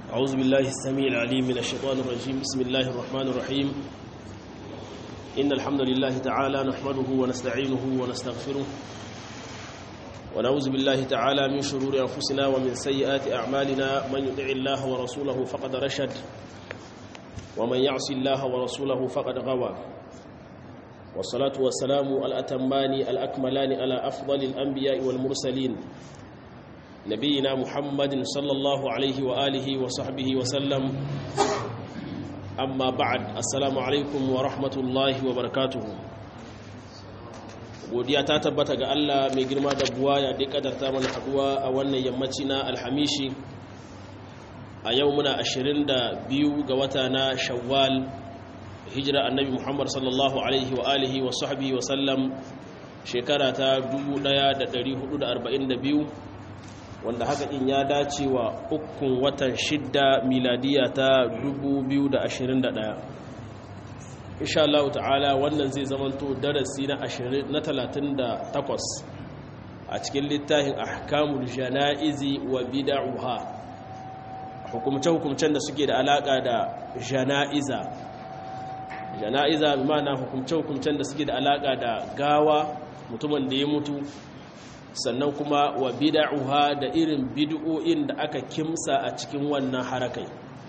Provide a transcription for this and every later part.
أعوذ بالله السميع العليم من الشيطان الرجيم بسم الله الرحمن الرحيم إن الحمد لله تعالى نحمده ونستعينه ونستغفره ونعوذ بالله تعالى من شرور أنفسنا ومن سيئات أعمالنا من يطع الله ورسوله فقد رشد ومن يعص الله ورسوله فقد غوى والصلاة والسلام الأتمان الأكملان على أفضل الأنبياء والمرسلين نبينا محمد صلى الله عليه وآله وصحبه وسلم أما بعد السلام عليكم ورحمة الله وبركاته godiya ta tabbata ga Allah mai girma da buwaya da kadarta mana haduwa a wannan yammaci na alhamishi a yau muna 22 ga wata na shawwal hijira annabi Muhammad sallallahu alaihi wa alihi wa sahbihi wa sallam shekara ta 1442 wanda haka in ya dace wa ukun watan shidda miladiya ta 2021 insha Allah ta'ala wannan zai zamanto darasi na 38 a cikin littafin ahkamul janaizi wa bid'uha hukumce-hukumcen da suke da alaka da janaiza janaiza bi ma'ana hukumce-hukumcen da suke da alaka da gawa mutumin da ya mutu sannan kuma wa bid'uha da irin bid'o'in da aka kimsa a cikin wannan harakai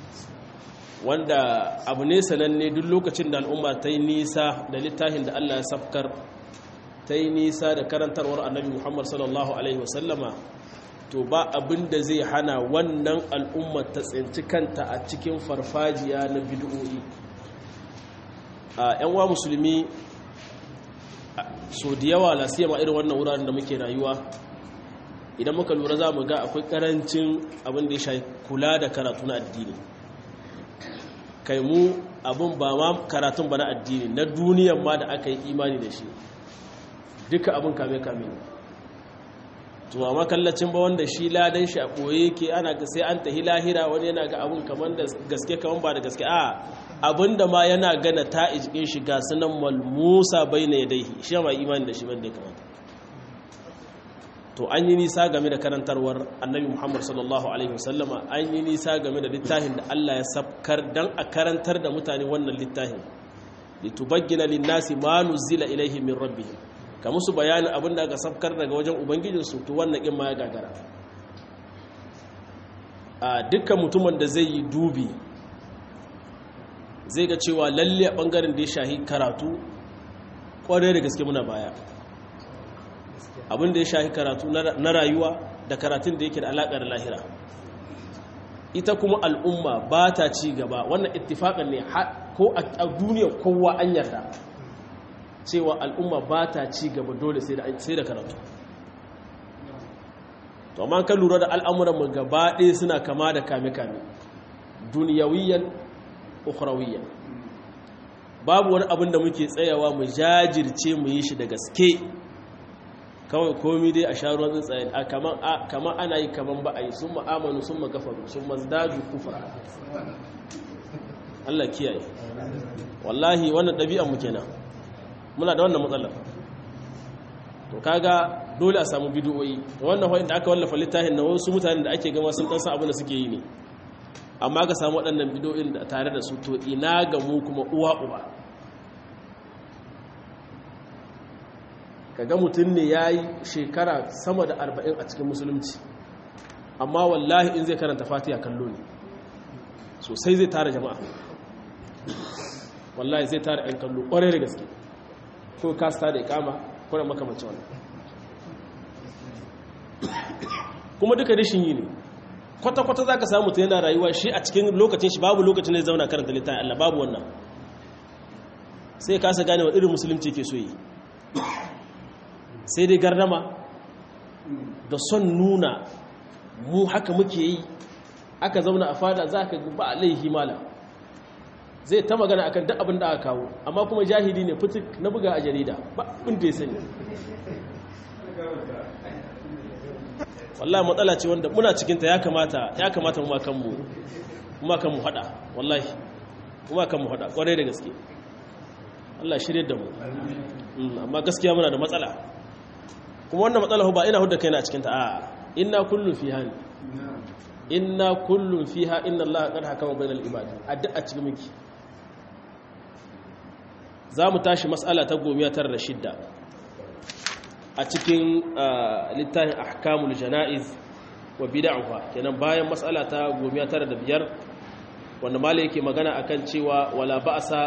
wanda abu ne sananne duk lokacin da al'umma ta yi nisa da littafin da Allah ya safkar ta yi nisa da karantarwar annabi Muhammad sallallahu alaihi wasallama to ba abin da zai hana wannan al'umma ta tsinci kanta a cikin farfajiya na bid'o'i a 'yan wa musulmi so da yawa lasiyama irin wannan wuraren da muke rayuwa idan muka lura za mu ga akwai karancin abin da ya shafi kula da karatu na addini kai mu abin ba ma karatun ba na addini na duniyan ma da aka yi imani da shi duka abin kame-kame ne tuwa makallacin ba wanda shi ladan shi a ɓoye ke ana ga sai an tahi lahira wani yana ga abin kamar da gaske kamar ba da gaske a abin da ma yana gana ta ijikin shi ga sunan malmusa bai na yadaihi shi ma imani da shi ban da ya kamata to an yi nisa game da karantarwar annabi muhammad sallallahu alaihi wasallama an yi nisa game da littafin da allah ya sabkar don a karantar da mutane wannan littafin litubaggina linnasi ma nuzila ilaihi min rabbihim ka musu bayanin abin da aka sabkar daga wajen ubangijinsu to wannan in ma ya gagara a dukkan mutumin da zai yi dubi zai ga cewa lalle a bangaren da ya shahi karatu kwarai da gaske muna baya abin da ya shahi karatu na rayuwa da karatun da yake da alaƙa da lahira ita kuma al'umma ba ta ci gaba wannan ittifaƙan ne ko a duniya kowa an yarda cewa al'umma ba ta ci gaba dole sai da karatu to amma kan lura da al'amuranmu gaba ɗaya suna kama da kame-kame duniyawiyan ukhrawiyyan babu wani abin da muke tsayawa mu jajirce mu yi shi da gaske kawai komi dai a sharuwan tsaye a kaman ana yi kaman ba a yi sun ma'amanu sun magafaru sun mazdaju kufra Allah kiyaye wallahi wannan ɗabi'an mu kenan muna da wannan matsalar to kaga dole a samu bidiyoyi wannan wani da aka wallafa littafin na wasu mutanen da ake gama sun ɗansa abin da suke yi ne amma ka samu waɗannan bidiyoyin da tare da su to ina ga mu kuma uwa uba kaga mutum ne ya yi shekara sama da arba'in a cikin musulunci amma wallahi in zai karanta fatiha kallo ne sosai zai tara jama'a wallahi zai tara 'yan kallo ƙwarai da gaske ko kasta da ikama kuna makamacin wannan kuma duka rishin yi ne kwata-kwata za ka samu ta yana rayuwa shi a cikin lokacin shi babu lokacin da zauna karanta littafin Allah babu wannan sai kasa gane wa irin musulunci ke so yi sai dai gardama da son nuna mu haka muke yi aka zauna a fada za ka ba a laihi mala zai ta magana akan duk abin da aka kawo amma kuma jahili ne fitik na buga a jarida ba abin da ya sani wallahi matsala ce wanda muna cikinta ya kamata ya kamata mu kanmu mu kanmu hada wallahi mu kanmu hada kwarai da gaske Allah shirye da mu amma gaskiya muna da matsala kuma wannan matsala ba ina hudda kaina a cikinta a inna kullu fi hani inna kullum fiha inna allaha qad hakama bainal ibad addu'a cikin miki zamu tashi mas'ala ta gomiya tara da shidda a cikin littafin ahkamul janaiz wa bid'ah kenan bayan mas'ala ta gomiya tara da biyar wanda malai yake magana akan cewa wala ba'sa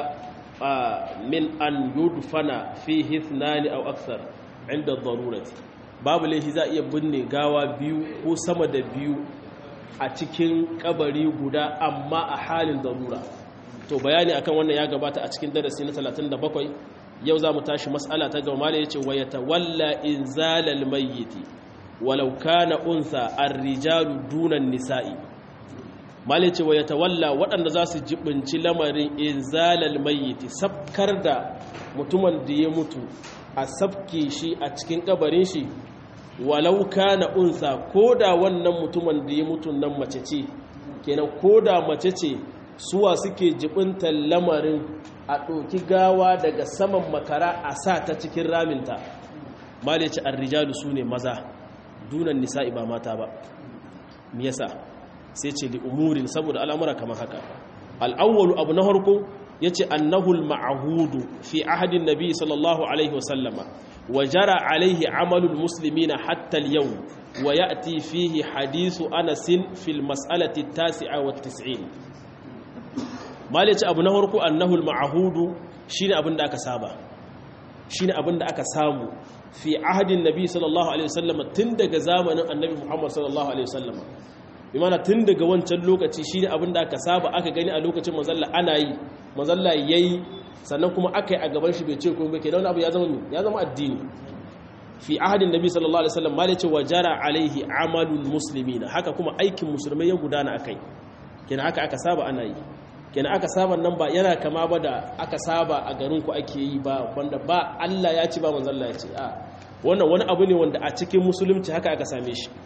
min an yudfana fihi ithnani aw akthar inda darurati babu laifi za iya binne gawa biyu ko sama da biyu a cikin kabari guda amma a halin darura to bayani akan wannan ya gabata a cikin darasi na 37 yau za mu tashi mas'ala ta gaba malai yace wa yatawalla inzalal mayyiti walau kana unsa ar-rijalu dunan nisa'i malai ce wa yatawalla waɗanda za su jibinci lamarin inzalal mayyiti sabkar da mutumin da ya mutu a sabke shi a cikin kabarin shi walau kana unsa koda wannan mutumin da ya mutu nan mace ce kenan koda mace ce suwa suke jibintar lamarin a ɗoki gawa daga saman makara a sa ta cikin raminta malai ce arrijalu su ne maza dunan nisa'i ba mata ba me yasa sai ce li umurin saboda al'amura kamar haka al'awwalu abu na harko ya ce annahul ma'ahudu fi ahadin nabi sallallahu alaihi wasallama wa jara alaihi amalul musulmi na hattal yau wa ya ati fihi hadisu anasin fil mas'alati tasi'a wa tis'in malice abu na harko annahul ma'ahudu shi ne abin da aka saba shi ne abin da aka samu fi ahadin nabi sallallahu alaihi wasallama tun daga zamanin annabi muhammad sallallahu alaihi wasallama imana tun daga wancan lokaci shi ne abinda aka saba aka gani a lokacin mazalla ana yi mazalla ya yi sannan kuma aka yi a gaban shi bai ce kuma ke dauna abu ya zama ya zama addini fi ahadin nabi sallallahu alaihi wasallam mali ce wajara alaihi amalul muslimin haka kuma aikin musulmai ya gudana akai kenan haka aka saba ana yi kenan aka saba nan ba yana kama ba da aka saba a garin ku ake yi ba wanda ba Allah ya ci ba manzalla ya ce a wannan wani abu ne wanda a cikin musulunci haka aka same shi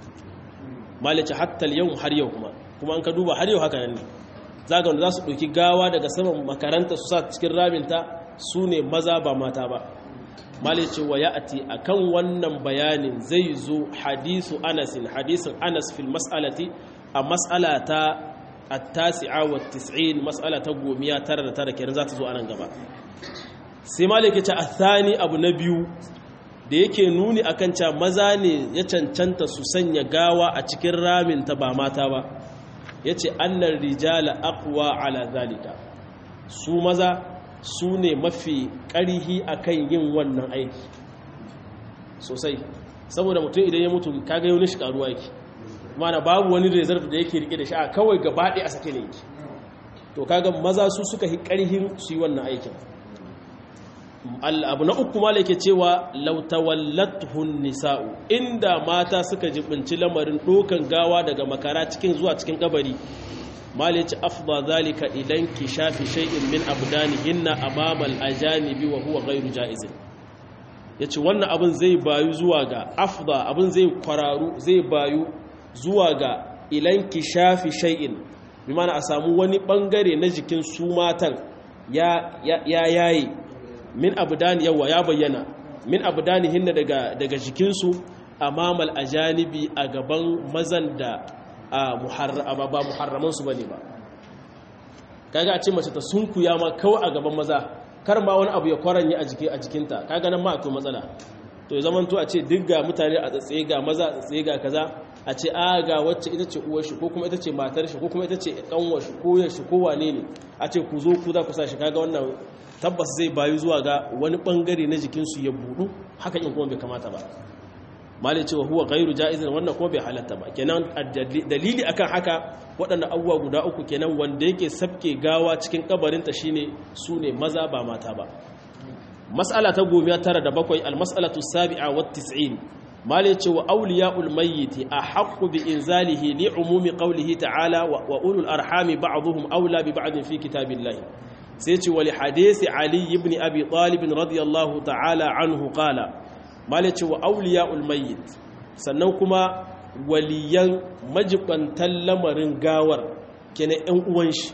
malice hatta yau har yau kuma kuma an ka duba har yau haka nan ne zaga wanda za su ɗauki gawa daga saman makaranta su sa cikin raminta su ne maza ba mata ba malice wa ya'ati akan wannan bayanin zai zo hadisu anasin hadisin anas fil mas'alati a mas'ala ta at-tasi'a wa tis'in mas'ala ta gomiya tara da tara kenan za ta zo anan gaba sai malike ce athani abu na biyu da yake nuni akan cewa maza ne ya cancanta su sanya gawa a cikin raminta ba mata ba ya ce annan rijala akwa ala zalika su maza su ne mafi ƙarihi akan yin wannan aiki sosai saboda mutum idan ya mutu kaga yau shi karuwa yake mana babu wani reserve da yake rike da shi a kawai gabaɗe a sake ne yake to kaga maza su suka yi ƙarihin su yi wannan aikin abu na uku mala yake cewa lautawallatuhun nisa'u inda mata suka jibinci lamarin dokan gawa daga makara cikin zuwa cikin kabari mala yace afdha zalika idan ki shafi shay'in min abdanihinna amama al-ajanibi wa huwa ghayru jaiz yace wannan abin zai bayu zuwa ga afdha abin zai kwararu zai bayu zuwa ga ilan ki shafi shay'in bi mana a samu wani bangare na jikin su matan ya ya yayi min abdani yawa ya bayyana min abdani hinna daga daga jikinsu amamal ajanibi a gaban mazan da muharrama ba muharraman su bane ba kaga a ce mace ta sunkuya ma kawai a gaban maza kar ma wani abu ya kwaranye a jiki a jikinta kaga nan ma akwai matsala to ya zamanto a ce duk ga mutane a tsatsaye ga maza a tsatsaye ga kaza a ce a ga wacce ita ce uwar shi ko kuma ita ce matar shi ko kuma ita ce kanwar shi ko yar shi ko wane ne a ce ku zo ku za ku sa shi kaga wannan tabbas zai bayu zuwa ga wani bangare na jikinsu ya budu haka in kuma bai kamata ba malai cewa huwa gairu ja'izin wannan kuma bai halatta ba kenan dalili akan haka waɗannan abubuwa guda uku kenan wanda yake sabke gawa cikin kabarinta shine su ne maza ba mata ba mas'ala ta gomiya tara da bakwai almas'alatu sabi'a wa tis'in malai cewa awliya'ul mayyiti ahaqqu bi inzalihi li umumi qawlihi ta'ala wa ulul arhami ba'dhum awla bi ba'din fi kitabillahi sai ce wali hadisi ali ibn abi talib radiyallahu ta'ala anhu qala malaci wa awliya'ul mayyit sannan kuma waliyan majibantan lamarin gawar kenan ɗan uwan shi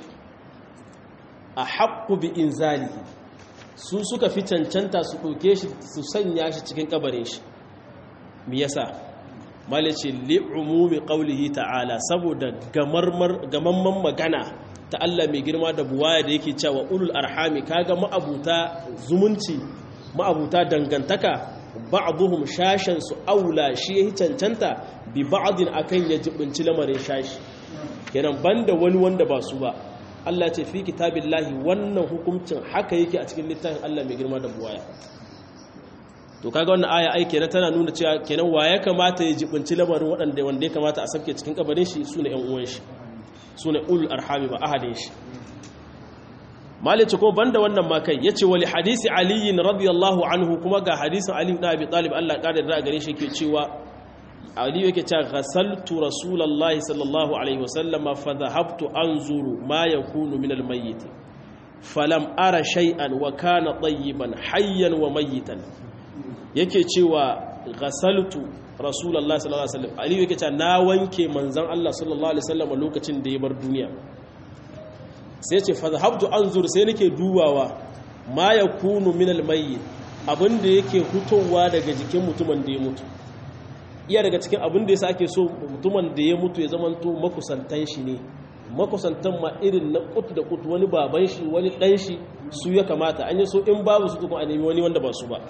a haqqu bi inzalihi su suka fi cancanta su ɗauke shi su sanya shi cikin kabarin shi me yasa malice li'umumi qaulihi ta'ala saboda gamamman magana ta Allah mai girma da buwaya da yake cewa ulul arhami kaga ma'abuta zumunci ma'abuta dangantaka ba'dhum shashan su aula shi yayi cancanta bi ba'din akan ya jibinci lamarin shashi kenan banda wani wanda ba su ba Allah ce fi kitabillahi wannan hukuncin haka yake a cikin littafin Allah mai girma da buwaya to kaga wannan aya ai kenan tana nuna cewa kenan wa ya kamata ya jibinci lamarin waɗanda wanda ya kamata a sabke cikin kabarin shi sune ƴan uwan shi sune ul arhami ba ahadin shi malice kuma banda wannan ma kai yace wali hadisi ali radiyallahu anhu kuma ga hadisin ali ibn abi talib Allah ya da gare shi yake cewa ali yake cewa ghasaltu rasulullahi sallallahu alaihi wasallam fa dhahabtu anzuru ma yakunu min almayyit falam ara shay'an wa kana tayyiban hayyan wa mayyitan yake cewa ghasaltu rasulullahi sallallahu alaihi wasallam ali yake cewa na wanke manzon Allah sallallahu alaihi wasallam lokacin da ya bar duniya sai ce fa dhahabtu anzur sai nake dubawa ma yakunu min almayyit abinda yake hutowa daga jikin mutumin da ya mutu iya daga cikin abin da ya sake so mutumin da ya mutu ya zamanto makusantan shi ne makusantan ma irin na kut da kut wani baban shi wani dan shi su ya kamata an yi so in babu su tukun a nemi wani wanda ba su ba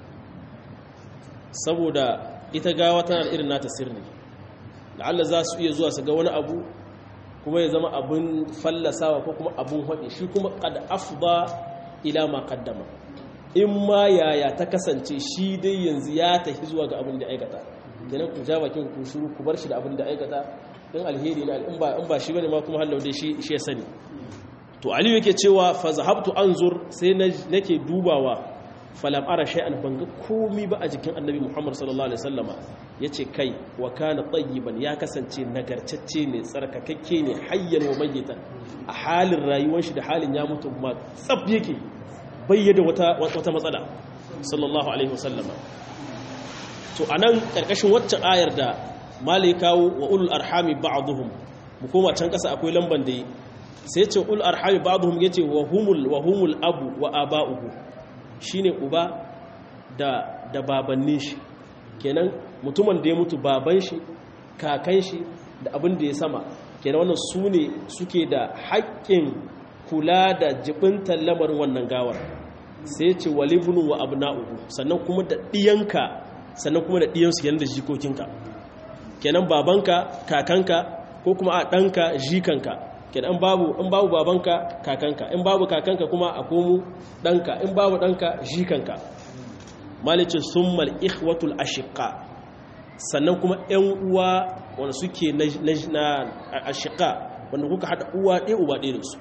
saboda ita gawa tana da irin nata sirri la'alla za su iya zuwa su ga wani abu kuma ya zama abin fallasawa ko kuma abin haɗe shi kuma kad afba ila ma kaddama in ma yaya ta kasance shi dai yanzu ya tafi zuwa ga abin da aikata kenan ku ja bakin ku shuru ku bar shi da abin da aikata in alheri ne in ba in ba shi bane ma kuma hallau dai shi shi ya sani to aliyu yake cewa fa zahabtu anzur sai nake dubawa falam ara shay'an banga komi ba a jikin annabi Muhammad sallallahu alaihi wasallama yace kai wa kana tayyiban ya kasance nagartacce ne tsarkakakke ne hayyan wa mayyitan a halin rayuwar shi da halin ya mutu ma tsab yake bayyana wata wata matsala sallallahu alaihi wasallama to anan karkashin waccan ayar da malai kawo wa ulul arhami ba'dhum mu koma can kasa akwai lamban da sai ce ulul arhami ba'dhum yace wa humul wa humul abu wa aba'uhu shine uba da da babannin shi kenan mutumin da ya mutu baban shi kakan shi da abin da ya sama kenan wannan su ne suke da haƙƙin kula da jibintar lamarin wannan gawar sai ce walibunu wa abna'uhu sannan kuma da ɗiyanka sannan kuma da ɗiyansu yadda jikokinka kenan babanka kakanka ko kuma a ɗanka jikanka kenan babu in babu babanka kakanka in babu kakanka kuma a komu ɗanka in babu ɗanka jikanka malice summal ikhwatul ashiqa sannan kuma ƴan uwa wanda suke na ashiqa wanda kuka hada uwa ɗaya uba ɗaya da su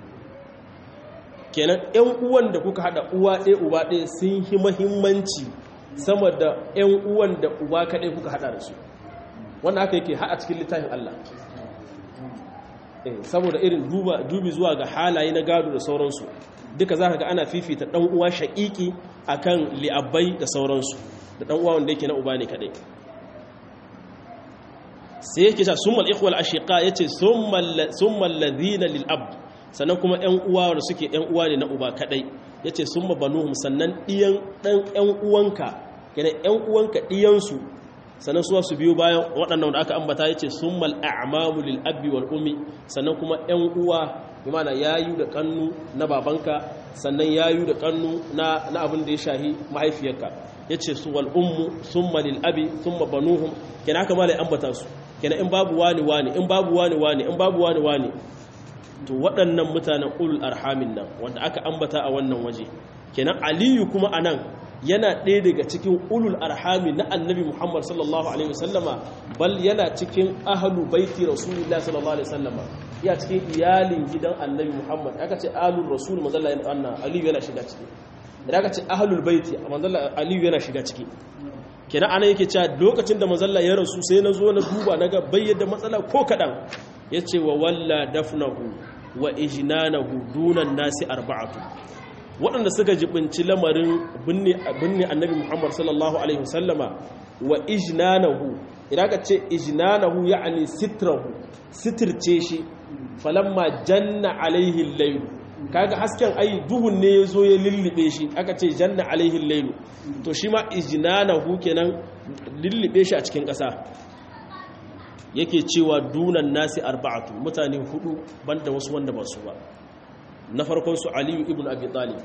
kenan ƴan uwan da kuka hada uwa ɗaya uba ɗaya sun yi mahimmanci sama da ƴan uwan da uba kaɗai kuka hada da su wannan haka yake haɗa cikin littafin Allah saboda irin dubi zuwa ga halaye na gado da sauransu duka za ka ga ana fifita ɗan uwa shaƙiƙi akan li'abbai da sauransu da ɗan uwa wanda yake na uba ne kaɗai sai yake sa summal ikhwal ashiqa yace summal ladhina lil ab sannan kuma ƴan uwa wanda suke ƴan uwa ne na uba kaɗai yace summa banuhum sannan ɗiyan ɗan ƴan uwanka kenan ƴan uwanka ɗiyansu sannan suwa su biyo bayan waɗannan da aka ambata ya ce sun mal'amamu lil'abbi wal umi sannan kuma ‘yan uwa imana yayu da kannu na babanka sannan yayu da kannu na abin da ya shahi mahaifiyarka ya ce su wal ummu sun malil'abi sun mabanuhun kena aka mala ambata su kena in babu wani wani in babu wani wani in babu wani wani to waɗannan mutanen ulul arhamin nan wanda aka ambata a wannan waje kenan aliyu kuma a nan yana ɗaya daga cikin ulul arhami na annabi muhammad sallallahu alaihi wasallama bal yana cikin ahalu baiti rasulullah sallallahu alaihi wasallama ya cikin iyalin gidan annabi muhammad aka ce ahlul rasul manzalla yana anna aliyu yana shiga ciki idan aka ce ahlul baiti manzalla aliyu yana shiga ciki kenan ana yake cewa lokacin da manzalla ya rasu sai na zo na duba na ga bayyana matsala ko kaɗan ya ce wa walla dafnahu wa ijnanahu dunan nasi arba'atu waɗanda suka jibinci lamarin binne annabi muhammad sallallahu alaihi wasallama wa ijnanahu idan ka ce ijnanahu ya'ani sitrahu sitirce shi falamma janna alaihi layl kaga hasken ai duhun ne yazo ya lullube shi aka ce janna alaihi layl to shi ma ijnanahu kenan lullube shi a cikin ƙasa yake cewa dunan nasi arba'atu mutane hudu banda wasu wanda ba su ba na farkon su aliyu ibn abi talib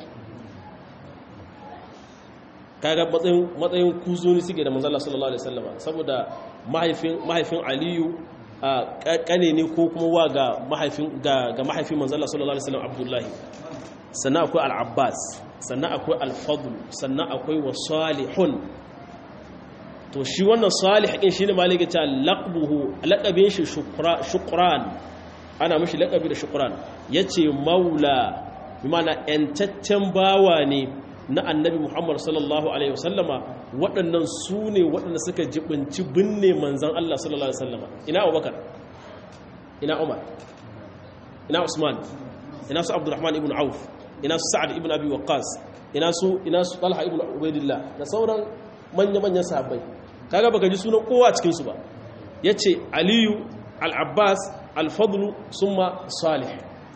kaga matsayin matsayin kuzuni suke da manzala sallallahu alaihi wasallama saboda mahaifin mahaifin aliyu kane ne ko kuma wa ga mahaifin ga ga mahaifin manzala sallallahu alaihi wasallam abdullahi sannan akwai al-abbas sannan akwai al-fadl sannan akwai wa salihun to shi wannan salih din shine malaka ta laqabuhu laqabin shi shukran ana mishi laqabi da shukran yace maula bi ma'ana entaccen bawa ne na annabi Muhammad sallallahu alaihi wasallama waɗannan su ne waɗanda suka jibinci binne manzan Allah sallallahu alaihi wasallama ina Abubakar ina Umar ina Usman ina su Abdurrahman ibn Auf ina su Sa'ad ibn Abi Waqqas ina su ina su Talha ibn Ubaidillah da sauran manya-manyan sahabbai kaga baka ji sunan kowa cikin su ba yace Aliyu al-Abbas al-Fadl summa Salih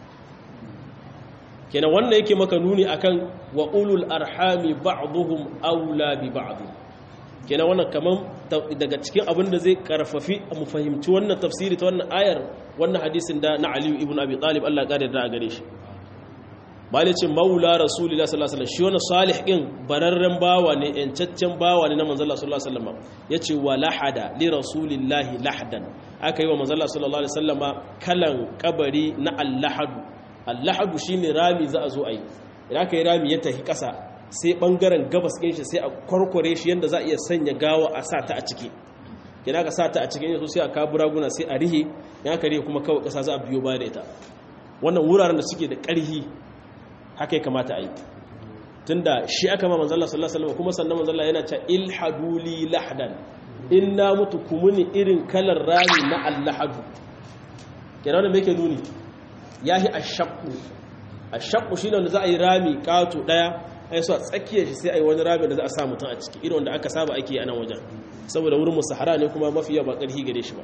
kenan wannan yake maka nuni akan wa ulul arhami ba'dhum aula bi ba'd kenan wannan kaman daga cikin abin da zai karfafi mu fahimci wannan tafsiri ta wannan ayar wannan hadisin da na Ali ibn Abi Talib Allah ya kare da a gare shi bale ce maula rasulullahi sallallahu alaihi wasallam shi wannan salih din bararren bawa ne yancaccen bawa ne na manzon Allah sallallahu alaihi wasallam yace wa lahada li rasulillahi lahdan aka yi wa manzon Allah sallallahu alaihi wasallama kalan kabari na allahadu allahadu shine rami za a zo a yi idan aka yi rami ya tafi ƙasa sai ɓangaren gabas ɗin shi sai a kwarkware shi yadda za a iya sanya gawa a sa ta a ciki idan aka sa ta a cikin yaso sai a kabu raguna sai a rihe ya aka rihe kuma kawai ƙasa za a biyo baya da ita wannan wuraren da suke da ƙarhi haka ya kamata a yi tunda shi aka ma manzala sallallahu alaihi kuma sannan manzala yana ta ilhaduli lahdan in na mutu kumuni irin kalar rami na allahadu kenan wannan me yake nuni ya yi a shakku a shakku shi ne wanda za a yi rami kato daya a yi so a tsakiyar shi sai a yi wani rami da za a sa mutum a ciki irin wanda aka saba ake yi a nan wajen saboda wurin musahara ne kuma mafi yawa ba ƙarfi gare shi ba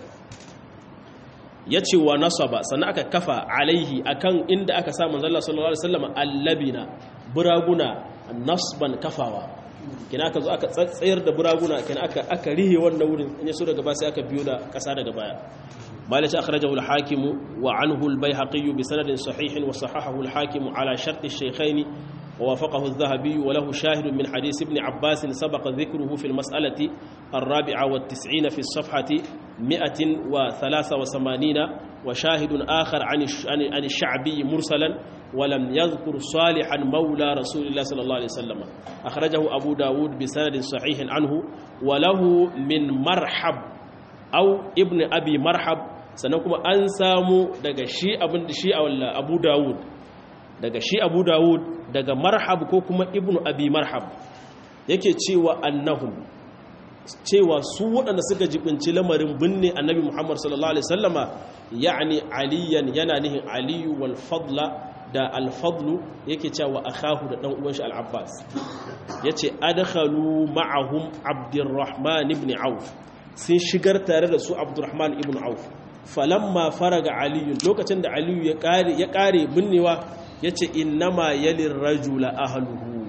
ya ce wa nasaba sannan aka kafa alaihi akan inda aka sa manzala sallallahu alaihi wasallam allabina buraguna nasban kafawa kina aka zo aka tsayar da buraguna kina aka aka rihe wannan wurin in ya so daga ba sai aka biyo da ƙasa daga baya مالك أخرجه الحاكم وعنه البيهقي بسند صحيح وصححه الحاكم على شرط الشيخين ووافقه الذهبي وله شاهد من حديث ابن عباس سبق ذكره في المسألة الرابعة والتسعين في الصفحة مئة وثلاثة وثمانين وشاهد آخر عن الشعبي مرسلا ولم يذكر صالحا مولى رسول الله صلى الله عليه وسلم أخرجه أبو داود بسند صحيح عنه وله من مرحب أو ابن أبي مرحب sannan kuma an samu daga shi abin da shi a abu dawud daga shi abu dawud daga marhab ko kuma ibnu abi marhab yake cewa annahum cewa su waɗanda suka jibinci lamarin binne annabi muhammad sallallahu alaihi sallama ya'ani aliyan yana nihin aliyu wal fadla da alfadlu yake cewa akahu da dan uwan shi al-abbas yace adkhalu ma'ahum abdurrahman ibn auf sun shigar tare da su abdurrahman ibn auf falamma faraga aliyu lokacin da aliyu ya kare ya kare binnewa yace innama yalir rajula ahluhu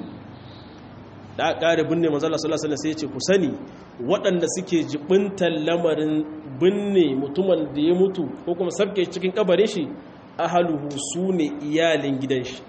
da kare binne manzo Allah sallallahu alaihi wasallam sai yace ku sani waɗanda suke jibintan lamarin binne mutumin da ya mutu ko kuma sabke cikin kabarin shi ahluhu sune iyalin gidan shi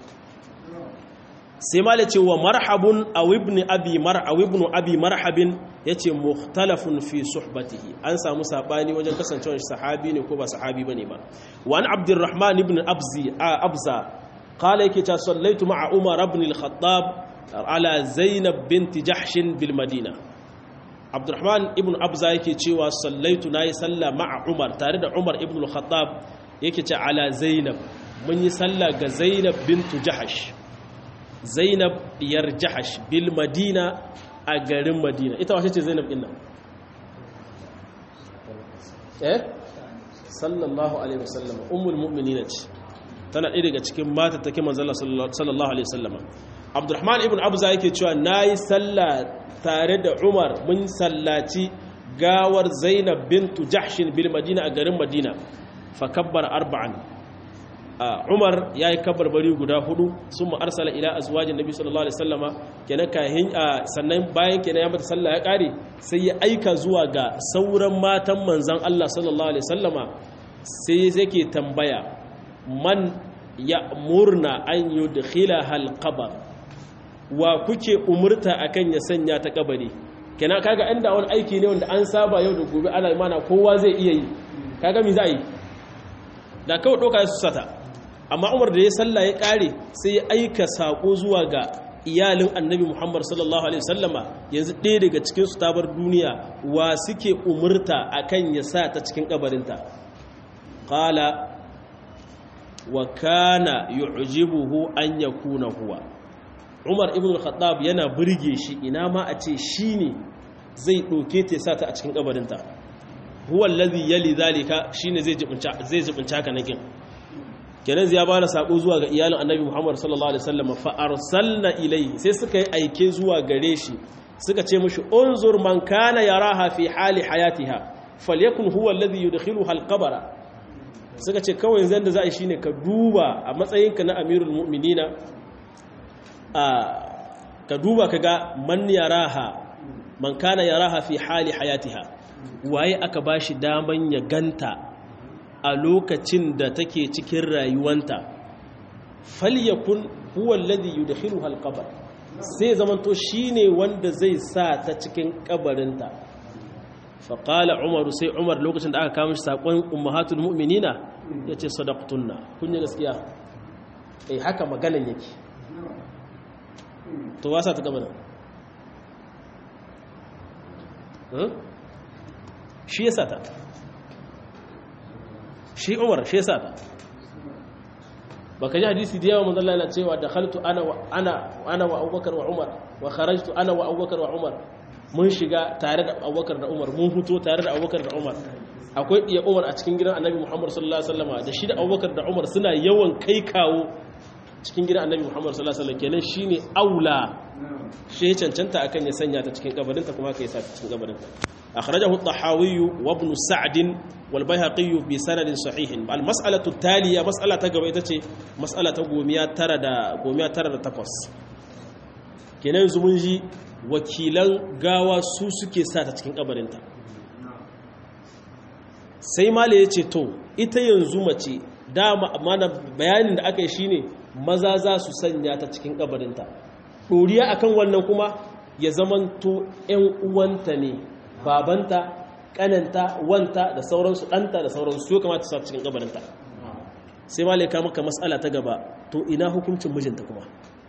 sai ma ce wa marhabun aw ibn abi mar aw ibn abi marhabin yace mukhtalafun fi suhbatihi an samu sabani wajen kasancewar sahabi ne ko ba sahabi bane ba wa an abdurrahman ibn abzi abza qala yake ta sallaitu ma'a umar ibn al-khattab ala zainab bint jahsh bil madina abdurrahman ibn abza yake cewa sallaitu nayi sallah ma'a umar tare da umar ibn al-khattab yake ce ala zainab mun yi sallah ga zainab bint jahsh zainab diyar jahash bil madina a garin madina ita wace ce zainab ɗin nan eh sallallahu alaihi wasallam ummul mu'minina ce tana ɗaya daga cikin mata take manzala sallallahu alaihi wasallam abdurrahman ibn abza yake cewa nayi sallah tare da umar mun sallaci gawar zainab bintu jahshin bil madina a garin madina fa kabbara arba'an umar ya yi kabarbari guda hudu sun ma'arsala ila azwajin nabi sallallahu alaihi sallama kenan kahin sannan bayan kenan ya mata sallah ya kare sai ya aika zuwa ga sauran matan manzan Allah sallallahu alaihi sallama sai yake tambaya man ya murna an yudkhila hal qabr wa kuke umurta akan ya sanya ta kabari kenan kaga inda wani aiki ne wanda an saba yau da gobe ana mana kowa zai iya yi kaga mi za yi da kawai doka su sata amma umar da ya salla ya kare sai ya aika sako zuwa ga iyalin annabi muhammad sallallahu alaihi wasallama yanzu ɗaya daga cikin su tabar duniya wa suke umurta akan ya sa ta cikin kabarinta qala wa kana yu'jibuhu an yakuna huwa umar ibn al-khattab yana burge shi ina ma a ce shine zai doke ta sa ta a cikin kabarinta huwa allazi yali zalika shine zai jibinta zai jibinta ka nakin kenan ya bada sako zuwa ga iyalin annabi Muhammad sallallahu alaihi wasallam fa arsalna ilayhi sai suka yi aike zuwa gare shi suka ce mishi unzur man kana yaraha fi hali hayatiha falyakun huwa alladhi yudkhiluha alqabra suka ce kawai yanzu da za a yi shine ka duba a matsayinka na amirul mu'minina a ka duba kaga man yaraha man kana yaraha fi hali hayatiha waye aka bashi daman ya ganta a lokacin da take cikin rayuwanta falyakun huwa alladhi yudkhiluha alqabr sai zamanto shine wanda zai sa ta cikin kabarinta faqala umar sai umar lokacin da aka kawo shi sakon ummahatul mu'minina yace sadaqtunna kun yi gaskiya eh haka maganan yake to wasa ta kabarin shi ya sata shi umar shi ya sata baka ji hadisi da yawa manzala yana cewa da khaltu ana wa ana ana wa abubakar wa umar wa kharajtu ana wa abubakar wa umar mun shiga tare da abubakar da umar mun fito tare da abubakar da umar akwai iya umar a cikin gidan annabi muhammad sallallahu alaihi wasallam da shi da abubakar da umar suna yawan kai kawo cikin gidan annabi muhammad sallallahu alaihi wasallam kenan shine aula shi cancanta akan ya sanya ta cikin kabarinta kuma ka yi sa ta cikin kabarinta akhrajahu at-tahawi wa ibn sa'd wal bayhaqi bi sanad sahih al mas'alatu taliya mas'ala ta gaba ita ce mas'ala ta gomiya tara da gomiya tara da takwas kenan yanzu mun ji wakilan gawa su suke sa ta cikin kabarinta sai mala yace to ita yanzu mace dama mana bayanin da aka yi shine maza za su sanya ta cikin kabarinta ɗoriya akan wannan kuma ya zamanto 'yan uwanta ne babanta ƙananta wanta da sauransu ɗanta da sauransu yau kamata sa cikin kabarinta sai ma laika maka matsala ta gaba to ina hukuncin mijinta kuma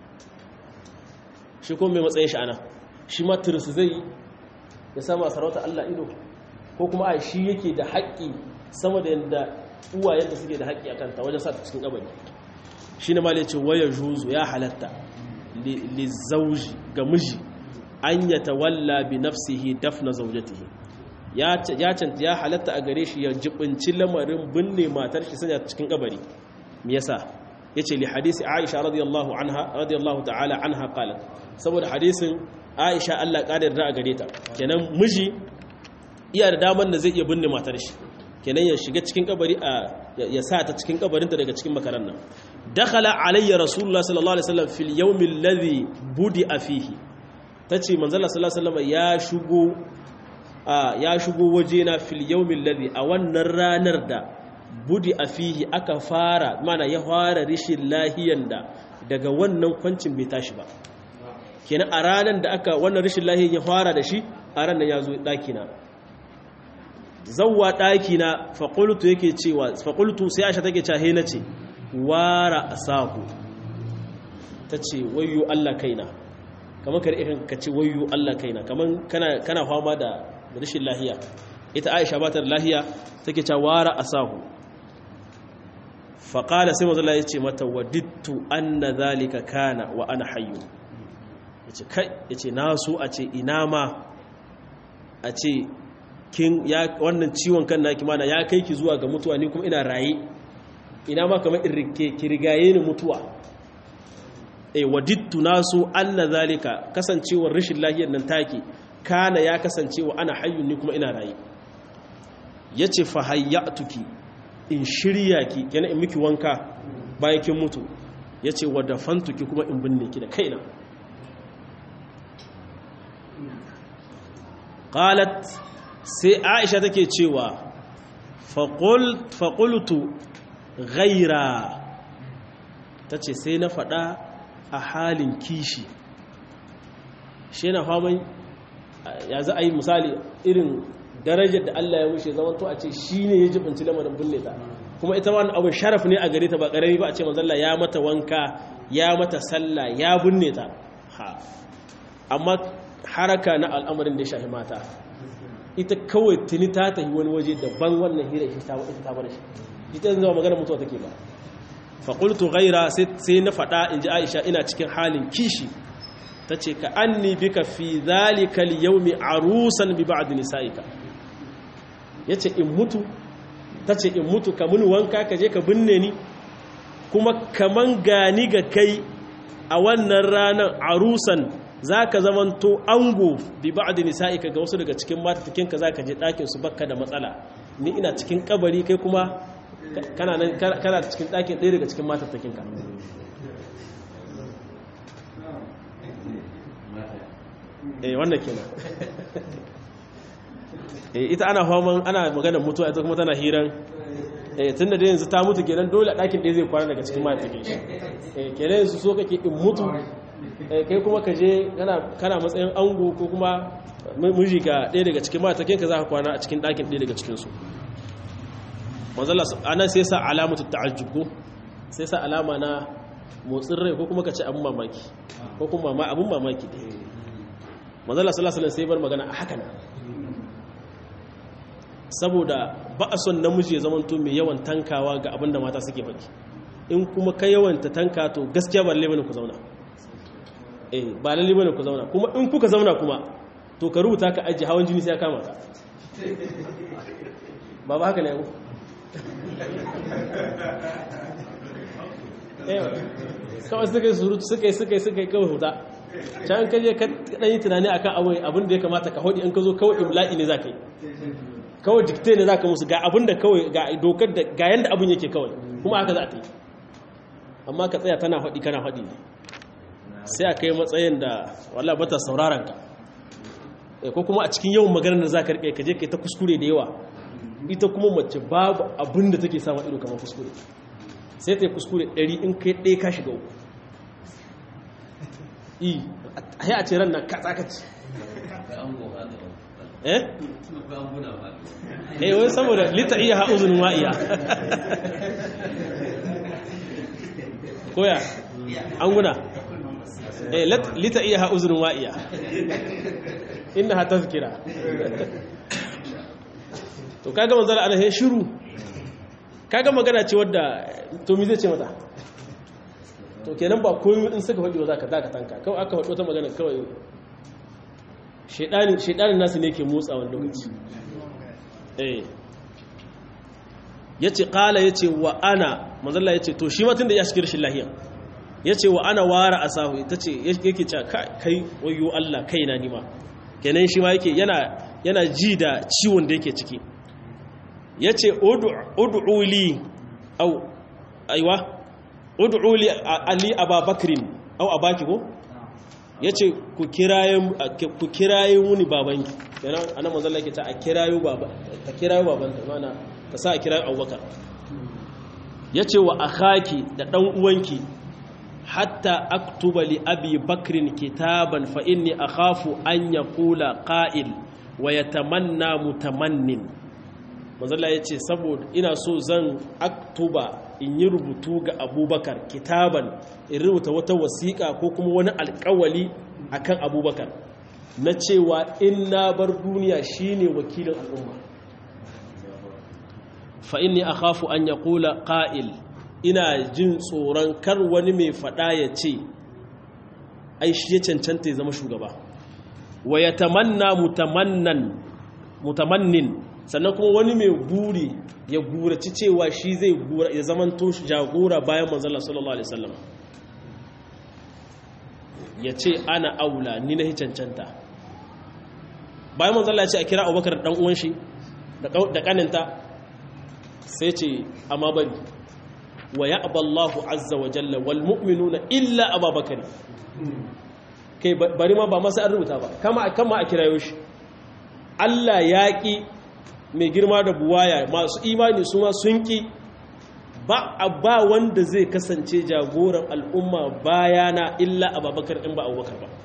shi kuma mai matsayin sha'ana shi ma tirisu zai yi ya sama sarauta Allah ido ko kuma a shi yake da haƙƙi sama da yadda uwayen da suke da haƙƙi a kanta wajen sa ta cikin kabari shi ne ma ce waya juzu ya halatta lizauji ga miji an ya tawalla bi nafsihi dafna zaujatihi ya canta ya halatta a gare shi ya jibinci lamarin binne matar shi sanya cikin kabari me yasa yace li hadisi Aisha radiyallahu anha radiyallahu ta'ala anha qalat saboda hadisin Aisha Allah kadar da a gare ta kenan miji iya da daman da zai iya binne matar shi kenan ya shiga cikin kabari a ya sa ta cikin kabarinta daga cikin makaran nan dakhala alayya rasulullah sallallahu alaihi wasallam fil yawm alladhi budi'a fihi tace manzo Allah sallallahu alaihi wasallam ya shigo ya shigo wajena fil yawm alladhi a wannan ranar da budi'a fihi aka fara mana ya fara rishin lahiyan da daga wannan kwancin bai tashi ba kenan a ranar da aka wannan rishin lahiyan ya fara da shi a ranar ya zo daki na zawwa daki na faqultu yake cewa faqultu sai Aisha take cewa he nace wara asahu ta ce wayo Allah kaina kamar kar irin ka ce wayo Allah kaina kamar kana kana fama da rashin lahiya ita Aisha ba ta da lahiya take cewa wara asahu fa qala sai manzo Allah ya ce mata wadittu anna zalika kana wa ana hayyu yace kai yace na so a ce ina ma a ce kin ya wannan ciwon kan naki mana ya kai ki zuwa ga mutuwa ni kuma ina raye ina ma kamar irrike ki rigaye ni mutuwa e wadittu nasu anna zalika kasancewar rashin lafiyar nan take kana ya kasancewa ana hayyun ni kuma ina rayi yace fa hayyatuki in shirya ki yana in miki wanka bayan kin mutu yace wa dafantuki kuma in binne ki da kaina qalat sai aisha take cewa faƙultu ghaira ta ce sai na faɗa a halin kishi shi na faman ya za a yi misali irin darajar da Allah ya wuce zaman to a ce shi ne ya jibinci lamarin bulle ta kuma ita wani abin sharaf ne a gare ta ba ƙarami ba a ce manzalla ya mata wanka ya mata sallah ya binne ta ha amma haraka na al'amarin da ya shafi mata ita kawai tuni ta tafi wani waje daban wannan hira ita ta bada shi ita zama magana mutuwa take ba faƙultu gaira sai na faɗa in ji aisha ina cikin halin kishi ta ce ka an ni bika fi zalikal yaumi arusan bi ba'd nisa'ika ya ce in mutu ta ce in mutu ka muni wanka ka je ka binne ni kuma kaman gani ga kai a wannan ranar arusan za ka zamanto ango bi ba'ad nisa'ika ga wasu daga cikin matatakinka za ka je ɗakin su bakka da matsala ni ina cikin kabari kai kuma kana nan kana cikin ɗakin ɗaya daga cikin matatakinka eh wannan kenan eh ita ana faman ana maganar mutuwa ita kuma tana hiran eh tunda da yanzu ta mutu kenan dole ɗakin ɗaya zai kwana daga cikin matatakin shi eh kenan yanzu so kake in mutu kai kuma ka je kana matsayin ango ko kuma miji ga ɗaya daga cikin matakin ka za ka kwana a cikin ɗakin ɗaya daga cikinsu manzala ana sai sa alamatu ta'ajjub ko sai sa alama na motsin rai ko kuma ka ce abin mamaki ko kuma ma abin mamaki da manzala sallallahu alaihi sai bar magana a haka nan saboda ba a son namiji ya zamanto mai yawan tankawa ga abin da mata suke faɗi in kuma ka yawanta tanka to gaskiya ba lalle bane ku zauna eh ba lalle bane ku zauna kuma in kuka zauna kuma to ka rubuta ka ajiye hawan jini sai ya kama ka ba ba haka ne ku kawai suka yi surutu suka yi suka yi suka yi kawai huta can ka je ka ɗan yi tunani akan abin da ya kamata ka haɗi in ka zo kawai imla'i ne za ka yi kawai dikte ne za ka musu ga abin da kawai ga dokar da ga yanda abin yake kawai kuma haka za ta yi amma ka tsaya tana haɗi kana haɗi ne sai a kai matsayin da wala bata sauraron ka ko kuma a cikin yawan maganar da za ka riƙe ka je ka ta kuskure da yawa ita kuma mace babu abin da take samun ido kamar kuskure sai ta yi kuskure ɗari in kai ɗaya ka shiga uku i a yi a ce ran nan katsakaci eh? eh wai saboda lita iya ha'uzunin wa'iya koya an guna eh lita iya ha'uzunin wa'iya inna ha tazkira to kaga manzara ana he shiru kaga magana ce wadda to mi zai ce mata to kenan ba komai in suka faɗi wa zaka zaka tanka kawai aka faɗi wata magana kawai shedani shedanin nasu ne ke motsa wani lokaci eh yace qala yace wa ana manzalla yace to shi ma tunda ya shiga rashin lahiya yace wa ana wara asahu tace yake cewa kai wayo Allah kaina ni ma kenan shi ma yake yana yana ji da ciwon da yake ciki ya ce udu'uli au aiwa udu'uli ali ababakirin au abaki ko ya ce ku kirayen wuni babanki yana ana mazalla ke ta a kirayo babanta mana ta sa a kirayo abubakar ya ce wa akhaki da ɗan uwanki hatta aktuba li abi bakrin kitaban fa inni akhafu an yaqula qa'il wa yatamanna mutamannin manzala ya ce saboda ina so zan aktuba in yi rubutu ga abubakar kitaban in rubuta wata wasiƙa ko kuma wani alƙawali akan abubakar na cewa in na bar duniya shine wakilin al'umma fa inni akhafu an yaqula qa'il ina jin tsoron kar wani mai fada ya ce ai shi ya cancanta ya zama shugaba wa yatamanna mutamannan mutamannin sannan kuma wani mai buri ya guraci cewa shi zai gura ya zaman to jagora bayan manzala sallallahu alaihi wasallam ya ce ana aula ni na cancanta bayan manzala ya ce a kira abubakar dan uwan shi da kaninta sai ce amma bari wa ya'ba Allahu azza wa jalla wal mu'minuna illa Abubakar kai bari ma ba masa an rubuta ba kama kama a kirayo shi Allah ya ki mai girma da buwaya masu imani su ma sun ki ba ba wanda zai kasance jagoran al'umma bayana illa Abubakar in ba Abubakar ba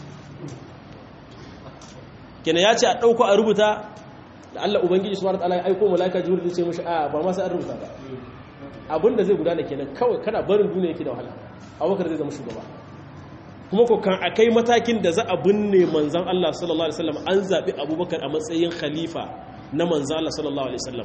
kenan ya ce a ɗauko a rubuta da Allah Ubangiji su ta'ala ya aiko malaka jibril ce mashi a ba masa an rubuta ba abinda zai gudana kenan kawai kana barin duniya yake da wahala abubakar zai zama shugaba kuma ko kan akai matakin da za a binne manzan Allah sallallahu alaihi wasallam an zabi abubakar a matsayin khalifa na manzan Allah sallallahu alaihi wasallam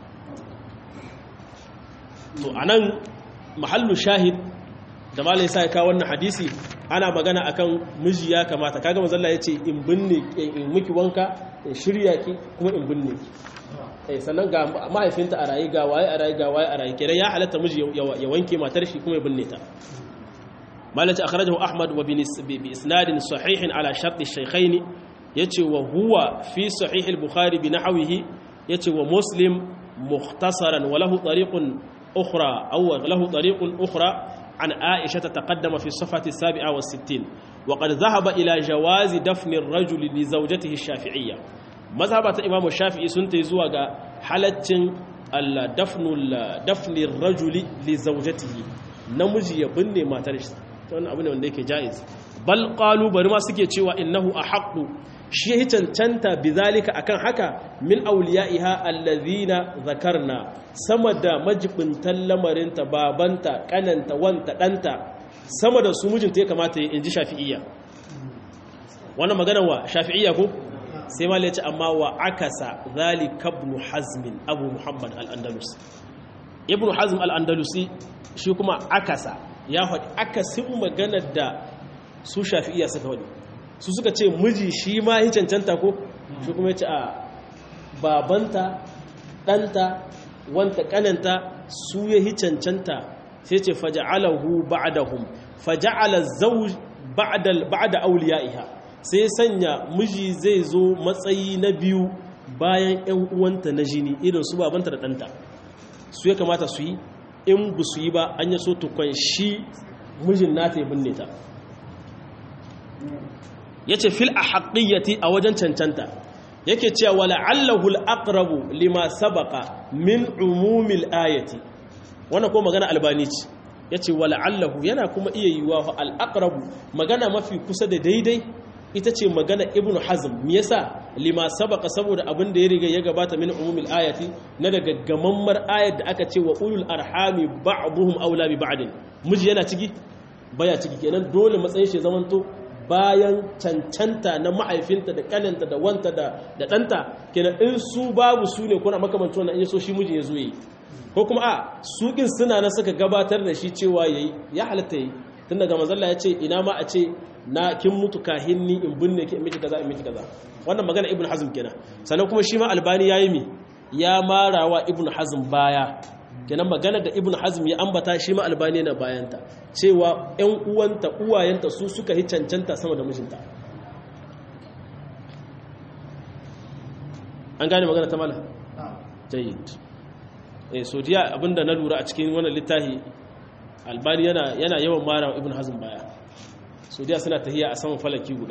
to anan mahallu shahid da malai sai ka wannan hadisi ana magana akan miji ya kamata kaga manzo Allah yace in binne in miki wanka in shirya ki kuma in binne ki eh sannan ga mahaifinta a rayi ga waye a rayi ga waye a rayi kenan ya halatta miji ya wanke matar shi kuma ya binne ta malaka akhrajahu ahmad wa bi isnadin sahih ala shart ash-shaykhayn yace wa huwa fi sahih al-bukhari bi nahwihi yace wa muslim mukhtasaran wa lahu tariqun ukhra aw lahu tariqun ukhra عن عائشة تقدم في الصفحة السابعة والستين وقد ذهب إلى جواز دفن الرجل لزوجته الشافعية مذهبة إمام الشافعي سنتي زواج حالة دفن دفن الرجل لزوجته نمجي يبني ما ترش wannan abu ne wanda yake jaiz bal qalu bari ma suke cewa innahu ahqqu shi ya cancanta bizalika akan haka min awliyaiha allazina zakarna sama da majibintan lamarinta babanta kananta wanta danta sama da su mijinta ya kamata in ji shafi'iyya wannan magana wa shafi'iyya ko sai ma ya ce amma wa akasa zalika ibn hazm abu muhammad al-andalus ibn hazm al-andalusi shi kuma akasa ya faɗi akasin maganar da su shafi'iyya suka faɗi su suka ce miji shi ma yi cancanta ko shi kuma ya ce a babanta ɗanta wanta ƙananta su ya yi cancanta sai ce faja'alahu ba'dahum faja'ala zawj ba'da awliya'iha sai sanya miji zai zo matsayi na biyu bayan ƴan uwanta na jini irin su babanta da ɗanta su ya kamata su yi in bu su yi ba an yi so tukwan shi mijin nata ya binne ta ya ce fil a haƙiyyati a wajen cancanta yake cewa wala allahul aqrabu lima sabaka min umumil ayati wannan ko magana albani ce yace wala allahu yana kuma iya yiwa al aqrabu magana mafi kusa da daidai ita ce magana ibn hazm me yasa lima sabaka saboda abin da ya riga ya gabata min umumil ayati na daga gamammar ayat da aka ce wa ulul arhami ba'dhum aula bi ba'd miji yana ciki baya ciki kenan dole matsayin shi zamanto bayan cancanta na mahaifinta da kananta da wanta da ɗanta kenan in su babu su ne kuna makamancin wannan in so shi miji ya zo yi ko kuma a sukin suna na suka gabatar da shi cewa yayi ya halatta yi tun daga manzalla ya ce ina ma a ce na kin mutu kahin ni in binne ki in miki kaza in miki kaza wannan magana ibnu hazm kenan sannan kuma shi ma albani yayi mi ya marawa ibnu hazm baya kenan magana da ibnu hazm ya ambata shi ma albani na bayanta cewa ƴan uwanta uwayenta su suka yi cancanta sama da mijinta an gane magana ta mala jayyid eh so diya abinda na lura a cikin wannan littafi albani yana yana yawan marawa ibnu hazm baya so diya suna tahiya a saman falaki guda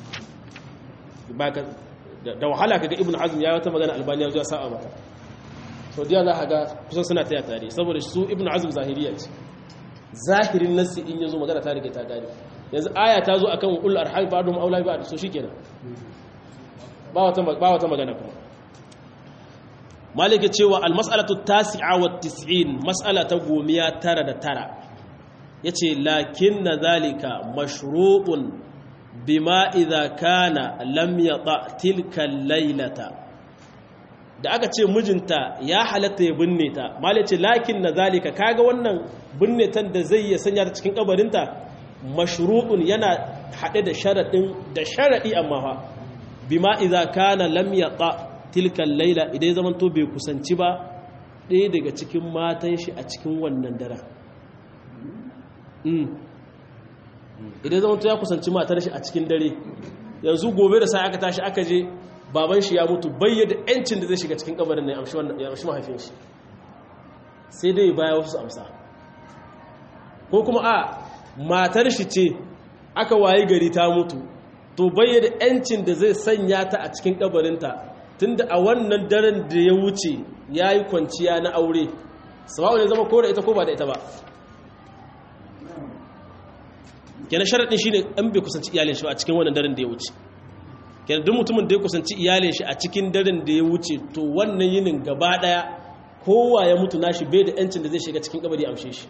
da wahala kaga ibnu hazm ya wata magana albani ya zo ya sa'a mata so diya za ka ga kusan suna taya tare saboda su ibnu hazm zahiriya ce zahirin nassi in yazo magana ta rike ta gari yanzu aya ta zo akan ul arham ba'dhum aula ba'd so shikenan ba wata ba wata magana kuma malike cewa al mas'alatu tasi'a wa 90 mas'ala ta gomiya tara da tara yace lakinna zalika mashru'un bima idza kana lam yata tilka laylata da aka ce mijinta ya halatta ya binne ta malai ce lakin na zalika kaga wannan binne tan da zai ya sanya ta cikin kabarinta mashru'un yana haɗe da sharaɗin da sharaɗi amma fa bima idza kana lam yaqa tilka laila idan ya zamanto bai kusanci ba ɗaya daga cikin matan shi a cikin wannan daren idan zamanto ya kusanci matar shi a cikin dare yanzu gobe da sai aka tashi aka je baban shi ya mutu bayyada yancin da zai shiga cikin kabarin ne ya amshi mahaifin shi sai dai baya wasu amsa ko kuma a matar shi ce aka wayi gari ta mutu to bayyana yancin da zai sanya ta a cikin kabarinta tunda a wannan daren da ya wuce ya yi kwanciya na aure sawa'u ne zama ko da ita ko ba da ita ba kenan sharaɗin shi ne an bai kusanci iyalin shi a cikin wannan daren da ya wuce kenan duk mutumin da ya kusanci iyalin shi a cikin daren da ya wuce to wannan yinin gaba ɗaya kowa ya mutu nashi bai da yancin da zai shiga cikin kabari amshe shi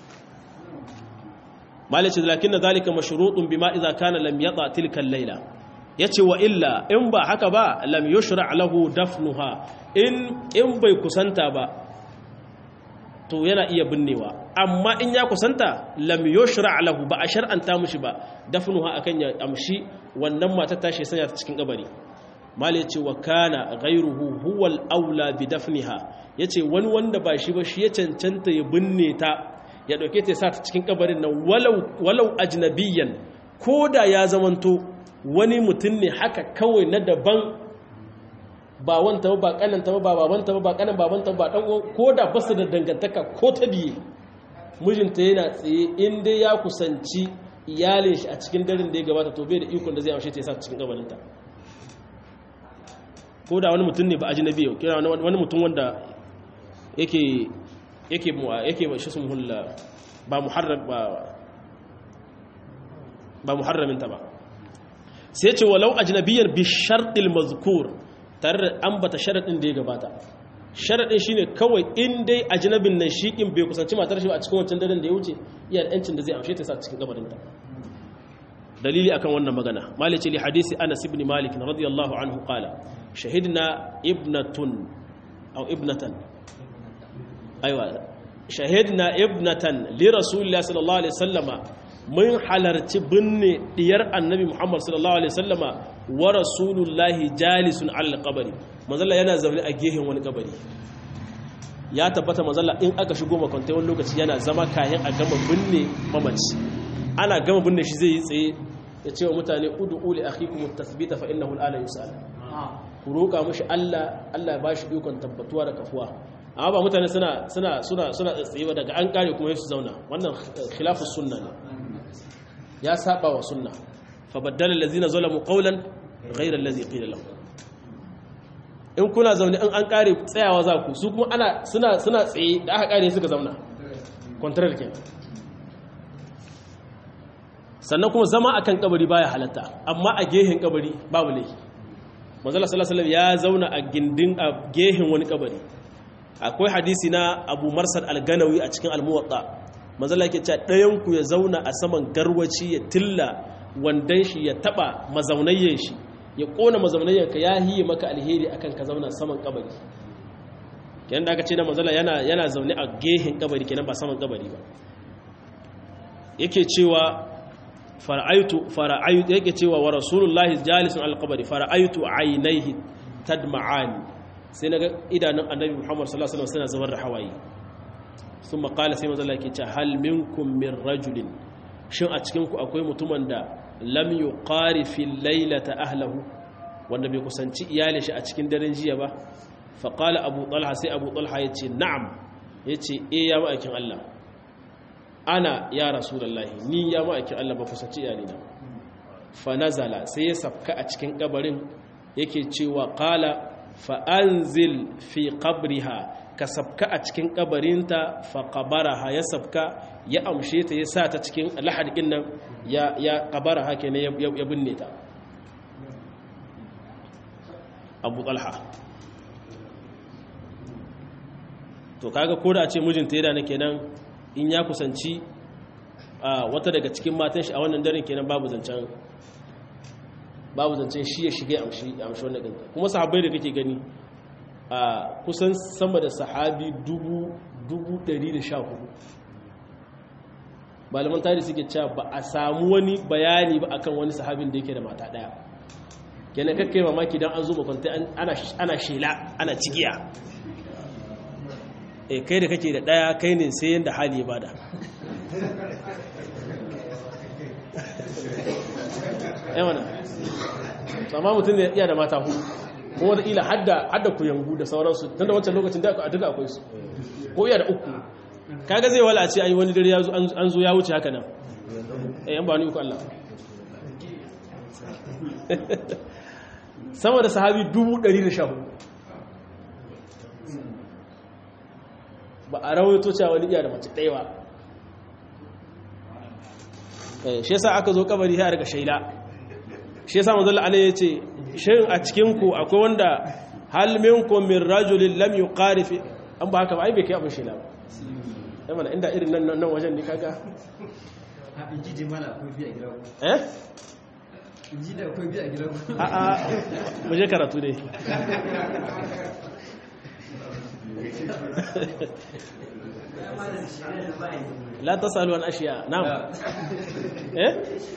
malice lakin na zalika mashrutun bima idza kana lam yata tilka al-laila yace wa illa in ba haka ba lam yushra lahu dafnuha in in bai kusanta ba to yana iya binnewa amma in ya kusanta lam yushra lahu ba a shar'anta mushi ba dafnuha akan ya amshi wannan matar tashi sanya ta cikin kabari mal yace wa kana ghayruhu huwa al-aula bi dafniha yace wani wanda ba shi ba shi ya cancanta ya binne ta ya dauke ta sa ta cikin kabarin nan walau walau ajnabiyan koda ya zamanto wani mutum ne haka kawai na daban ba wanta ba kananta ba babanta ba ba kanan babanta ba dan ko da basu da dangantaka ko ta biye mijinta yana tsaye in dai ya kusanci iyalin shi a cikin daren da ya gabata to bai da ikon da zai amshe ta yasa cikin gabaninta ko da wani mutum ne ba ajnabi yau kira wani mutum wanda yake yake yake ba shi sun hulla ba muharram ba ba muharramin ta ba sai ce walau ajnabiyan bi shartil mazkur tare da ambata sharadin da ya gabata sharadin shine kawai in dai ajnabin nan shikin bai kusanci matar shi a cikin wancan daren da ya wuce iya yancin da zai amshe ta sa cikin kabarin ta dalili akan wannan magana malice li hadisi Anas ibn Malik radiyallahu anhu qala shahidna ibnatun aw ibnatan aiwa shahidna ibnatan li rasulillahi sallallahu alaihi wasallama mun halarci binne diyar annabi Muhammad sallallahu alaihi wasallama wa rasulullahi jalisun alal qabri manzalla yana zaune a gehen wani kabari ya tabbata manzalla in aka shigo makwantai wani lokaci yana zama kayan a gama binne mamaci ana gama binne shi zai yi tsaye ya ce wa mutane ud'u li akhikum at-tathbita fa innahu al-ana yus'al ku roƙa mushi Allah Allah ya bashi ikon tabbatuwa da kafuwa amma ba mutane suna suna suna suna tsaye ba daga an kare kuma su zauna wannan khilafus sunna ne ya saba wa sunna fa baddala allazina zalamu qawlan ghayra allazi qila lahum in kuna zaune in an kare tsayawa za ku su kuma ana suna suna tsaye da aka kare suka zauna contrary kenan sannan kuma zama akan kabari baya halatta amma a gehen kabari babu laifi manzala sallallahu alaihi ya zauna a gindin a gehen wani kabari akwai hadisi na Abu Marsal al-Ganawi a cikin al-Muwatta manzala yake cewa ɗayan ku ya zauna a saman garwaci ya tilla wandan shi ya taba mazaunayyen shi ya kona mazaunayyen ka ya hiye maka alheri akan ka zauna saman kabari kenan da aka ce na manzala yana yana zaune a gehen kabari kenan ba saman kabari ba yake cewa fara'aitu fara'aitu yake cewa wa rasulullahi jalisun alqabari fara'aitu aynaihi tadma'ani sai naga idanun annabi Muhammad sallallahu alaihi wasallam suna zubar da hawaye thumma qala sai manzo Allah yake cewa hal minkum min rajulin shin a cikin ku akwai mutumin da lam yuqari fi laylata ahlihi wanda bai kusanci iyalin shi a cikin daren jiya ba fa qala abu talha sai abu talha yace na'am yace eh ya ma'aikin Allah ana ya rasulallahi ni ya ma'aikin Allah ba kusanci iyalina fa nazala sai ya sabka a cikin kabarin yake cewa qala fa anzil fi qabriha ka sabka a cikin kabarinta fa qabaraha ya sabka ya amshe ta ya sa ta cikin lahadin nan ya ya qabaraha kenan ya binne ta Abu Talha to kaga ko da a ce mijinta yana ne kenan in ya kusanci wata daga cikin matan shi a wannan daren kenan babu zancen babu zancen shi ya shiga amshi amshi wannan dinka kuma sahabbai da kake gani a kusan sama da sahabi dubu dubu ɗari da sha hudu malaman tarihi suke cewa ba a samu wani bayani ba akan wani sahabin da yake da mata ɗaya kenan kakkai mamaki don an zo makwanta ana shela ana cigiya e kai da kake da daya kai ne sai yadda hali ya bada yawana amma mutum da iya da mata hu kuma wata ila hadda ku yangu da sauransu tun da wancan lokacin da duka akwai su ko iya da uku kaga zai wala ce ai wani dare ya zo an zo ya wuce haka nan eh yan ba ni ku Allah sama da sahabi 114 ba a rawaito cewa wani iya da mace ɗaya ba shi yasa aka zo kabari ya daga shaila shi yasa manzo Allah ya ce shin a cikin ku akwai wanda hal minkum min rajulin lam yuqarif an ba haka ba ai bai kai abin shaila ba sai mana inda irin nan nan wajen ne kaga a inji je mana akwai biya gida ku eh inji da akwai biya gida ku a a mu je karatu dai la tasalu an ashiya na'am eh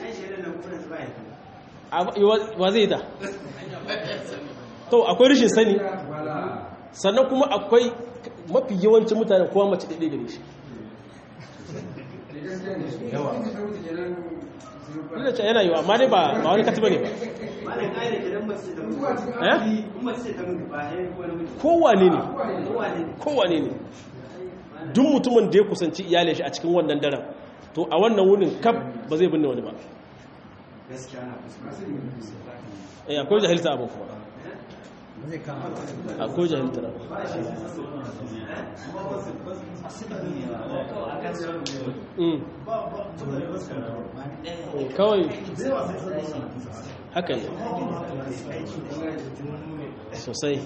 wa zai ta to akwai rashin sani sannan kuma akwai mafi yawancin mutane kowa mace ɗaiɗai gare shi ina ce yana yiwa amma dai ba wani katiba ne ba kowane ne kowane ne duk mutumin da ya kusanci iyalin shi a cikin wannan daren to a wannan wunin kaf ba zai binne wani ba eh akwai jahilta abin kuma zai kama akwai jahilta Mm. kawai haka ne sosai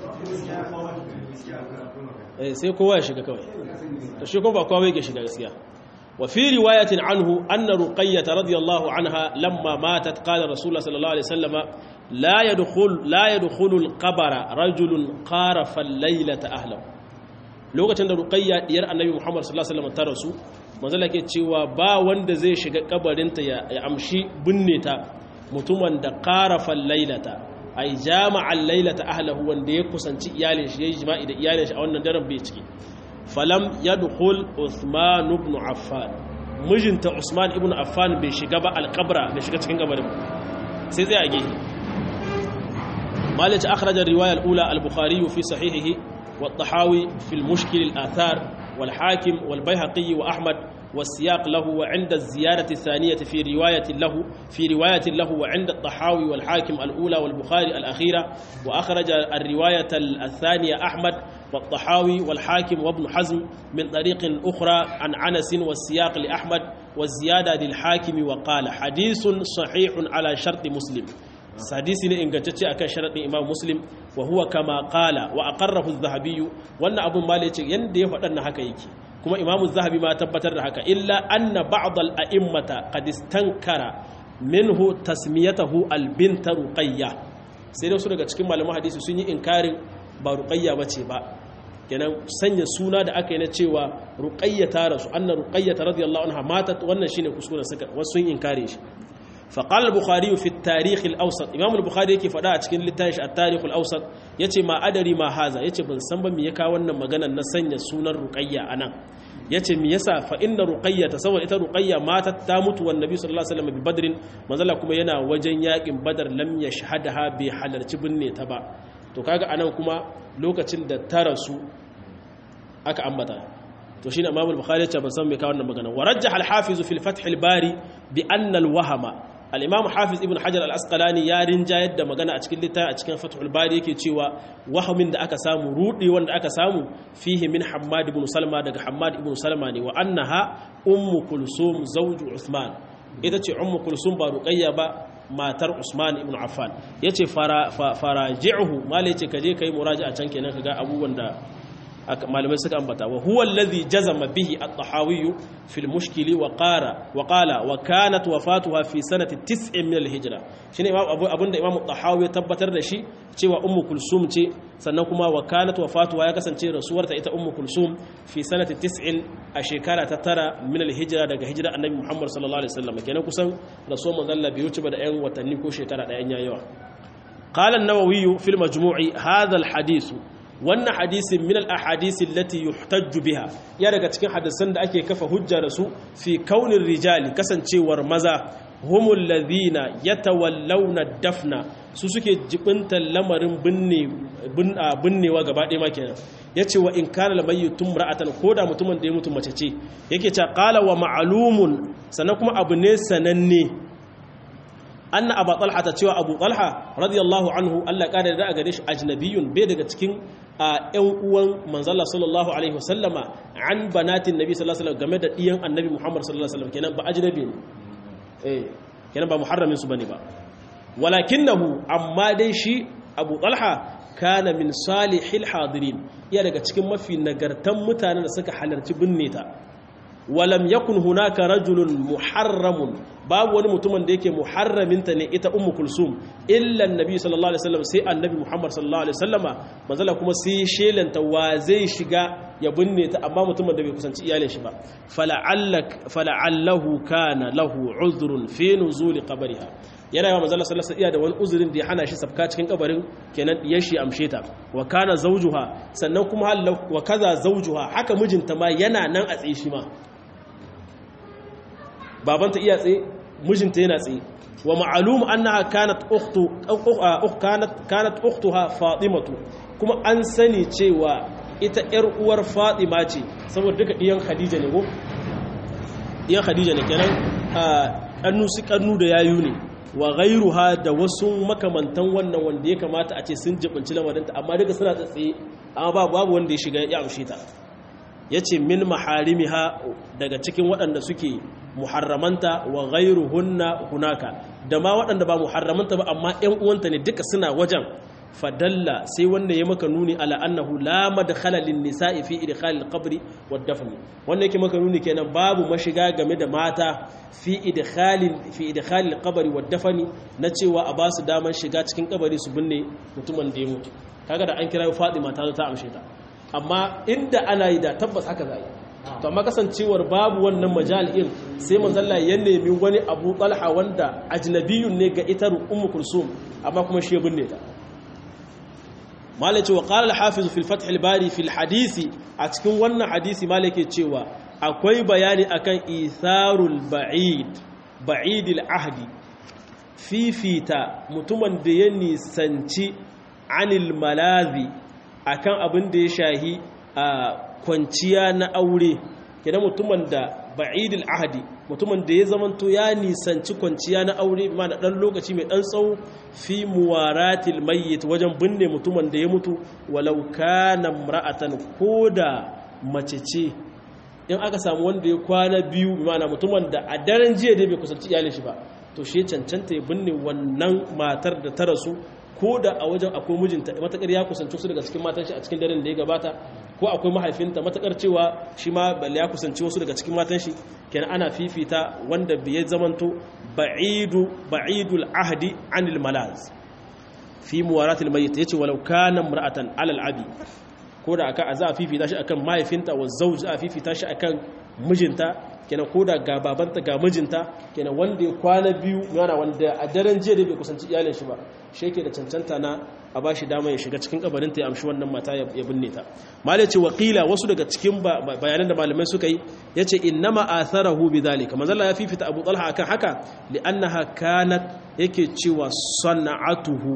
eh sai kowa ya shiga kawai to shi kuma ba kowa yake shiga gaskiya wa fi riwayatin anhu anna ruqayyah radiyallahu anha lamma matat qala rasulullah sallallahu alaihi wasallam la yadkhul la yadkhulu al-qabra rajulun qarafa al-laylata ahlahu lokacin da ruqayya diyar annabi muhammad sallallahu alaihi wasallam ta rasu manzala ke cewa ba wanda zai shiga kabarinta ya amshi binne ta mutumin da qarafa al-laylata ay jama'a al-laylata ahlahu wanda ya kusanci iyalin shi yayi jima'i da iyalin shi a wannan daren bai ciki falam yadkhul Uthman ibn Affan mijinta Usman ibn Affan bai shiga ba al-qabra bai shiga cikin kabarin sai tsaya a gefe مالك أخرج الرواية الأولى البخاري في صحيحه والطحاوي في المشكل الآثار والحاكم والبيهقي وأحمد والسياق له وعند الزيارة الثانية في رواية له في رواية له وعند الطحاوي والحاكم الأولى والبخاري الأخيرة وأخرج الرواية الثانية أحمد والطحاوي والحاكم وابن حزم من طريق أخرى عن عنس والسياق لأحمد والزيادة للحاكم وقال حديث صحيح على شرط مسلم hadisi ne ingantacce akan sharadin Imam Muslim wa huwa kama qala wa aqarrahu az-Zahabi wannan abun ma yace yanda ya faɗan na haka yake kuma Imam az-Zahabi ma tabbatar da haka illa anna ba'd al-a'immata qad istankara minhu tasmiyatahu al-bint Ruqayyah sai dai su daga cikin malaman hadisi sun yi inkarin ba Ruqayyah bace ba kenan sanya suna da aka yi na cewa Ruqayyah ta rasu anna Ruqayyah radiyallahu anha matat wannan shine kuskuren suka wasu sun inkare shi فقال البخاري في التاريخ الأوسط إمام البخاري يكي فدا cikin littafin التاريخ الأوسط yace ma adari ma haza yace ban san ba me ya kawo wannan maganar na sanya sunan ruqayya anan yace me yasa fa inna ruqayya ta saboda ita ruqayya mata ta mutu wan nabi sallallahu alaihi wasallam bi badrin manzala kuma yana wajen yakin badar lam yashhadaha bi halarci binne ta ba to kaga anan kuma lokacin da ta rasu aka ambata to shine Imam al-Bukhari ya ce ban san me kawo wannan magana wa rajjaha al-Hafiz fi al-Fath al-Bari bi anna al-wahama al-Imam Hafiz Ibn Hajar al-Asqalani ya rinjayar da magana a cikin littafi a cikin Fath al-Bari yake cewa wahamin da aka samu rudi wanda aka samu fihi min Hammad ibn Salma daga Hammad ibn Salma ne wa annaha ummu Kulsum zawju Uthman ita ce ummu Kulsum ba Ruqayya ba matar Usman ibn Affan yace fara faraji'uhu mallai yace kaje kai muraji'a can kenan kaga abubuwan da malamai suka ambata wa huwa alladhi jazama bihi at-tahawi fi al-mushkili wa qara wa qala wa kanat wafatuha fi sanati 9 min al-hijra shine imam abu abunda imam at-tahawi ya tabbatar da shi cewa ummu kulsum ce sannan kuma wa kanat wafatuha ya kasance rasuwarta ita ummu kulsum fi sanati 9 a shekara ta tara min al-hijra daga hijira annabi muhammad sallallahu alaihi wasallam kenan kusan rasuwar manzon Allah bai wuce ba da yan watanni ko shekara da yan yayawa قال النووي في المجموع هذا الحديث wannan hadisin min al-ahadisi allati yuhtajju biha ya daga cikin hadisan da ake kafa hujja da su fi kaunin rijali kasancewar maza humul ladhina yatawallawna dafna su suke jibintan lamarin binne binnewa gaba ɗaya ma kenan yace wa in kana lamayyitun ra'atan koda mutumin da ya mutu mace ce yake cewa qala wa ma'lumun sannan kuma abu ne sananne anna abu talha ta cewa abu talha radiyallahu anhu Allah kada da gare shi ajnabiyun bai daga cikin ƴan uwan manzala sallallahu alaihi wasallama an banatin nabi sallallahu alaihi wasallam game da diyan annabi Muhammad sallallahu alaihi wasallam kenan ba ajnabi ne eh kenan ba muharramin su bane ba walakinahu amma dai shi abu talha kana min salihil hadirin iya daga cikin mafi nagartan mutanen da suka halarci binne ta walam yakun hunaka rajulun muharramun babu wani mutumin da yake muharraminta ne ita ummu kulsum illa annabi sallallahu alaihi wasallam sai annabi muhammad sallallahu alaihi wasallama manzala kuma sai shelanta wa zai shiga ya binne ta amma mutumin da bai kusanci iyalin shi ba fala'allak fala'allahu kana lahu uzrun fi nuzuli qabriha yana yawa manzala sallallahu alaihi da wani uzurin da ya hana shi sabka cikin kabarin kenan diyar shi amshe ta wa kana zawjuha sannan kuma wa kaza zawjuha haka mijinta ma yana nan a tsaye shi ma babanta iya tsaye mijinta yana tsaye wa ma'alum annaha kanat ukhtu kanat kanat ukhtuha fatimatu kuma an sani cewa ita yar uwar fatima ce saboda duka diyan khadija ne ko diyan khadija ne kenan kannu su kannu da yayu ne wa ghairuha da wasu makamantan wannan wanda ya kamata a ce sun jibinci lamarinta amma duka suna tsaye amma babu wanda ya shiga ya amshe ta yace min maharimiha daga cikin waɗanda suke muharramanta wa ghairuhunna hunaka da ma waɗanda ba muharramanta ba amma ƴan uwanta ne duka suna wajen fadalla sai wanda ya maka nuni ala annahu la madkhala lin nisa'i fi idkhal al-qabr wad dafn wanda yake maka nuni kenan babu mashiga game da mata fi idkhal fi idkhal al-qabr wad dafn na cewa a basu daman shiga cikin kabari su binne mutumin da ya mutu kaga da an kira Fatima ta zo ta amshe ta amma inda ana yi da tabbas haka za yi to amma kasancewar babu wannan majal'in sai manzalla ya nemi wani abu talha wanda ajnabiyun ne ga ita ummu kulsum amma kuma shi binne ta malai wa qala al-hafiz fi al-fath al-bari fi al-hadisi a cikin wannan hadisi malai ke cewa akwai bayani akan itharul ba'id ba'id al-ahdi fifita mutumin da ya nisanci anil malazi akan abin da ya shahi a kwanciya na aure kenan mutumin da ba'idil ahadi mutumin da ya zamanto ya nisanci kwanciya na aure ma na dan lokaci mai dan tsawo fi muwaratil mayyit wajen binne mutumin da ya mutu walau kana mar'atan koda mace ce in aka samu wanda ya kwana biyu mana mutumin da a daren jiya dai bai kusanci iyalin shi ba to shi cancanta ya binne wannan matar da ta rasu ko da a wajen akwai mijinta matakar ya kusanci su daga cikin matan shi a cikin daren da ya gabata ko akwai mahaifinta matakar cewa shi ma ya kusanci wasu daga cikin matan shi kenan ana fifita wanda bai zamanto ba'idu ba'idul ahdi anil malaz fi muwaratil mayyit yace walau kana mar'atan alal abi ko da aka za a fifita shi akan mahaifinta wa zawj a fifita shi akan mijinta kenan ko da ga babanta ga mijinta kenan wanda ya kwana biyu yana wanda a daren jiya da bai kusanci iyalin shi ba shi yake da cancanta na a bashi dama ya shiga cikin kabarin ta ya amshi wannan mata ya binne ta malai ce wakila wasu daga cikin bayanan da malamai suka yi yace innama atharahu bidhalika manzo Allah ya fifita Abu Talha akan haka li'annaha kanat yake cewa sana'atuhu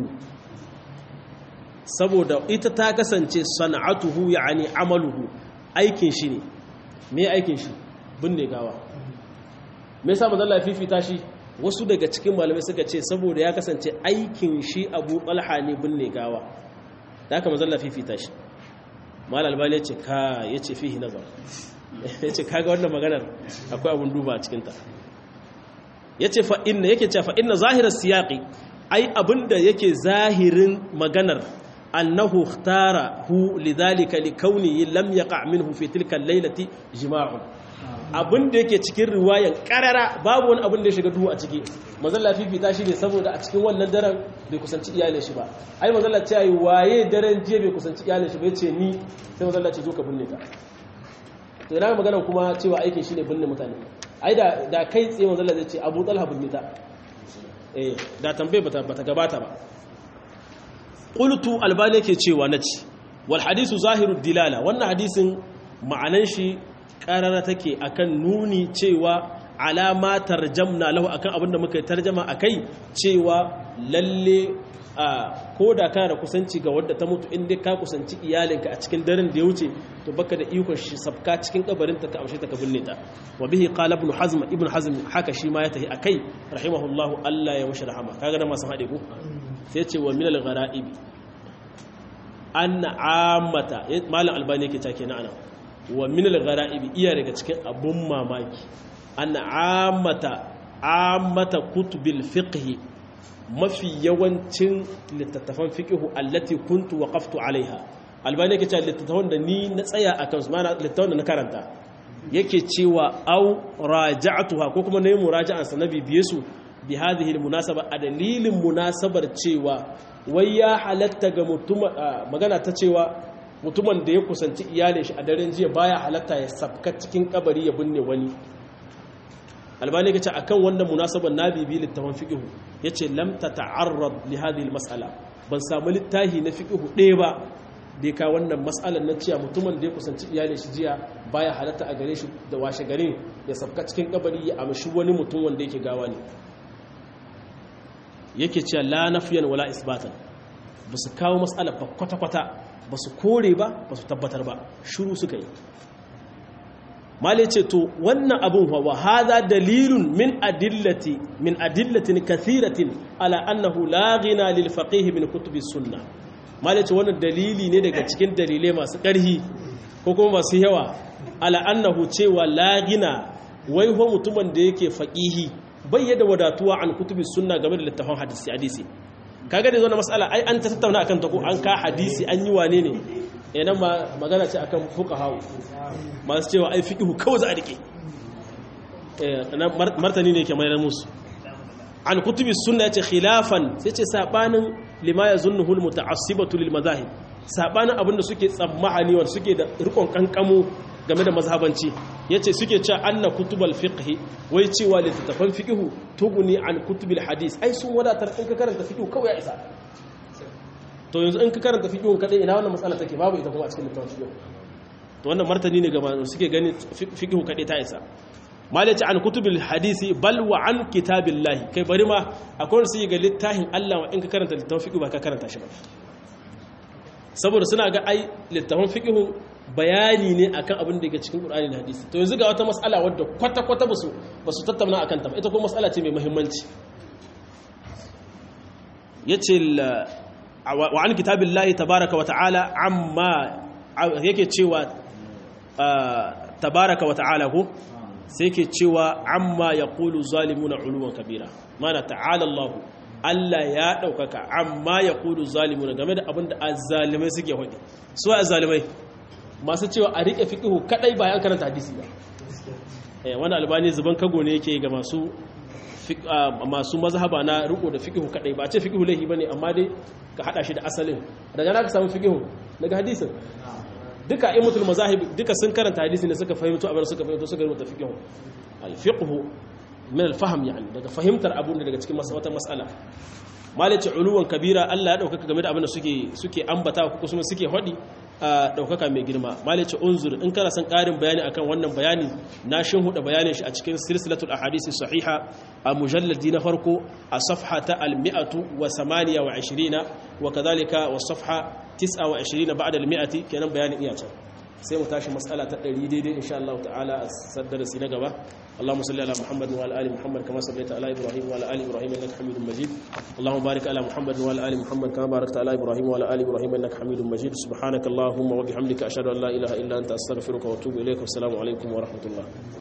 saboda ita ta kasance sana'atuhu yani amaluhu aikin shi ne me aikin shi binne gawa me yasa manzo Allah ya fifita shi wasu daga cikin malamai suka ce saboda ya kasance aikin shi Abu Talha ne binne gawa da haka manzo Allah fifita shi mal albani yace ka yace fihi nazar yace kaga wannan maganar akwai abun duba a cikin ta yace fa inna yake cewa fa inna zahirar siyaqi ai abinda yake zahirin maganar annahu ikhtara hu lidhalika likawnihi lam yaqa minhu fi tilka al-laylati jima'un abin da yake cikin riwayan karara babu wani abin da ya shiga duhu a ciki mazalla fifita shi ne saboda a cikin wannan daren bai kusanci iyalin shi ba ai mazalla ce yi waye daren jiya bai kusanci iyalin shi ba ya ce ni sai mazalla ce zo ka binne ta to ina magana kuma cewa aikin shi ne binne mutane ai da da kai tsaye mazalla zai ce abu talha binne ta eh da tambaye bata bata gabata ba qultu albani yake cewa naci wal hadisu zahiru dilala wannan hadisin ma'anan shi karara take akan nuni cewa alama tarjamna lahu akan abinda muka yi tarjama akai cewa lalle a ko da kana da kusanci ga wadda ta mutu in dai ka kusanci iyalinka a cikin daren da ya wuce to baka da ikon shi sabka cikin kabarin ta ka amshe ta ka binne ta wa bihi qala ibn hazm ibn hazm haka shi ma ya tahi akai rahimahullahu Allah ya mushi rahama kaga da masu hade ko sai ce wa min al gharaib anna ammata malam albani yake take na ana wa min al gharaib iya daga cikin abun mamaki anna ammata ammata kutubil fiqh mafi yawancin littattafan fiƙihu allati kuntu waqaftu alaiha albani yake cewa littattafan da ni na tsaya a kansu mana littattafan da na karanta yake cewa au raja'tuha ko kuma nayi muraja'an sa na bibiye su bi hadhihi almunasaba a dalilin munasabar cewa wai ya halatta ga mutuma magana ta cewa mutumin da ya kusanci iyalin shi a daren jiya baya halatta ya sabka cikin kabari ya binne wani albani ya ce akan wannan munasabar na bibi littafin fiqhu yace lam tata'arrad li hadhihi almas'ala ban samu littafi na fiqhu ɗaya ba da ka wannan mas'alar na cewa mutumin da ya kusanci iyalin shi jiya baya halatta a gare shi da washe garin ya sabka cikin kabari ya amshi wani mutum wanda yake gawa ne yake cewa la nafiyan wala isbatan ba su kawo mas'alar ba kwata-kwata ba su kore ba ba su tabbatar ba shuru suka yi mali ce to wannan abun wa hadha dalilun min adillati min adillatin kathiratin ala annahu la ghina lil faqih min kutubi sunna mali ce wannan dalili ne daga cikin dalilai masu ƙarhi ko kuma masu yawa ala annahu cewa la ghina wai ho mutumin da yake faqihi bai yadda wadatuwa an kutubi sunna game da littafin hadisi hadisi kaga da zo na mas'ala ai an tattauna akan ta ko an ka hadisi an yi wane ne idan magana ce akan fuqaha masu cewa ai fiqhu kawai za a rike martani ne ke mayar musu an kutubi sunna yace khilafan sai ce sabanin lima yazunnuhu almuta'assibatu lil madahib sabanin abinda suke tsammani wanda suke da rikon kankamo game da mazhabanci yace suke cewa anna kutubal fiqh wai cewa littattafan fiqhu tuguni an kutubil hadis ai sun wadatar in ka karanta fiqhu kawai ya isa to yanzu in ka karanta fiqhu kadai ina wannan matsala take babu ita kuma a cikin littafin fiqhu to wannan martani ne ga masu suke gani fiqhu kadai ta isa malaci an kutubil hadisi bal wa an kitabillahi kai bari ma akwai wanda suke ga littafin Allah wa in ka karanta littafin fiqhu ba ka karanta shi ba saboda suna ga ai littafin fiqhu bayani ne akan abin da yake cikin Qur'ani da hadisi to yanzu ga wata mas'ala wadda kwata kwata basu basu tattauna akan ta ita kuma mas'ala ce mai muhimmanci yace wa an kitabillahi tabaaraka wa ta'ala amma yake cewa tabaaraka wa ta'ala ko sai yake cewa amma yaqulu zalimuna uluwan kabira mana ta'ala Allah Allah ya ɗaukaka amma ya kudu zalimuna game da abin da azzalimai suke hudu su azzalimai masu cewa a riƙe fiƙihu kaɗai bayan karanta hadisi ba wani albani zuban kago ne yake ga masu masu mazhaba na riko da fiƙihu kaɗai ba ce fiƙihu laifi ba ne amma dai ka haɗa shi da asalin daga na ka samu fiƙihu daga hadisin duka imutul mazahib duka sun karanta hadisi ne suka fahimto abin suka fahimto suka rubuta fiƙihu al-fiqhu min al-fahm yani daga fahimtar abun da daga cikin wata mas'ala malaci uluwan kabira Allah ya daukaka game da abin da suke suke ambata ko kuma suke hodi daukaka mai girma malaci unzur in kana son karin bayani akan wannan bayani na shin huda bayanin shi a cikin silsilatul ahadisi sahiha a mujalladi na farko a safha ta al-128 wa kadhalika wa safha 29 ba'da al-mi'ati kenan bayanin iya can sai mu tashi mas'ala ta 100 daidai insha Allah ta'ala a saddarasi na gaba اللهم صل على محمد وعلى ال محمد كما صليت على ابراهيم وعلى ال ابراهيم انك حميد مجيد اللهم بارك على محمد وعلى ال محمد كما باركت على ابراهيم وعلى ال ابراهيم انك حميد مجيد سبحانك اللهم وبحمدك اشهد ان لا اله الا انت استغفرك واتوب اليك والسلام عليكم ورحمه الله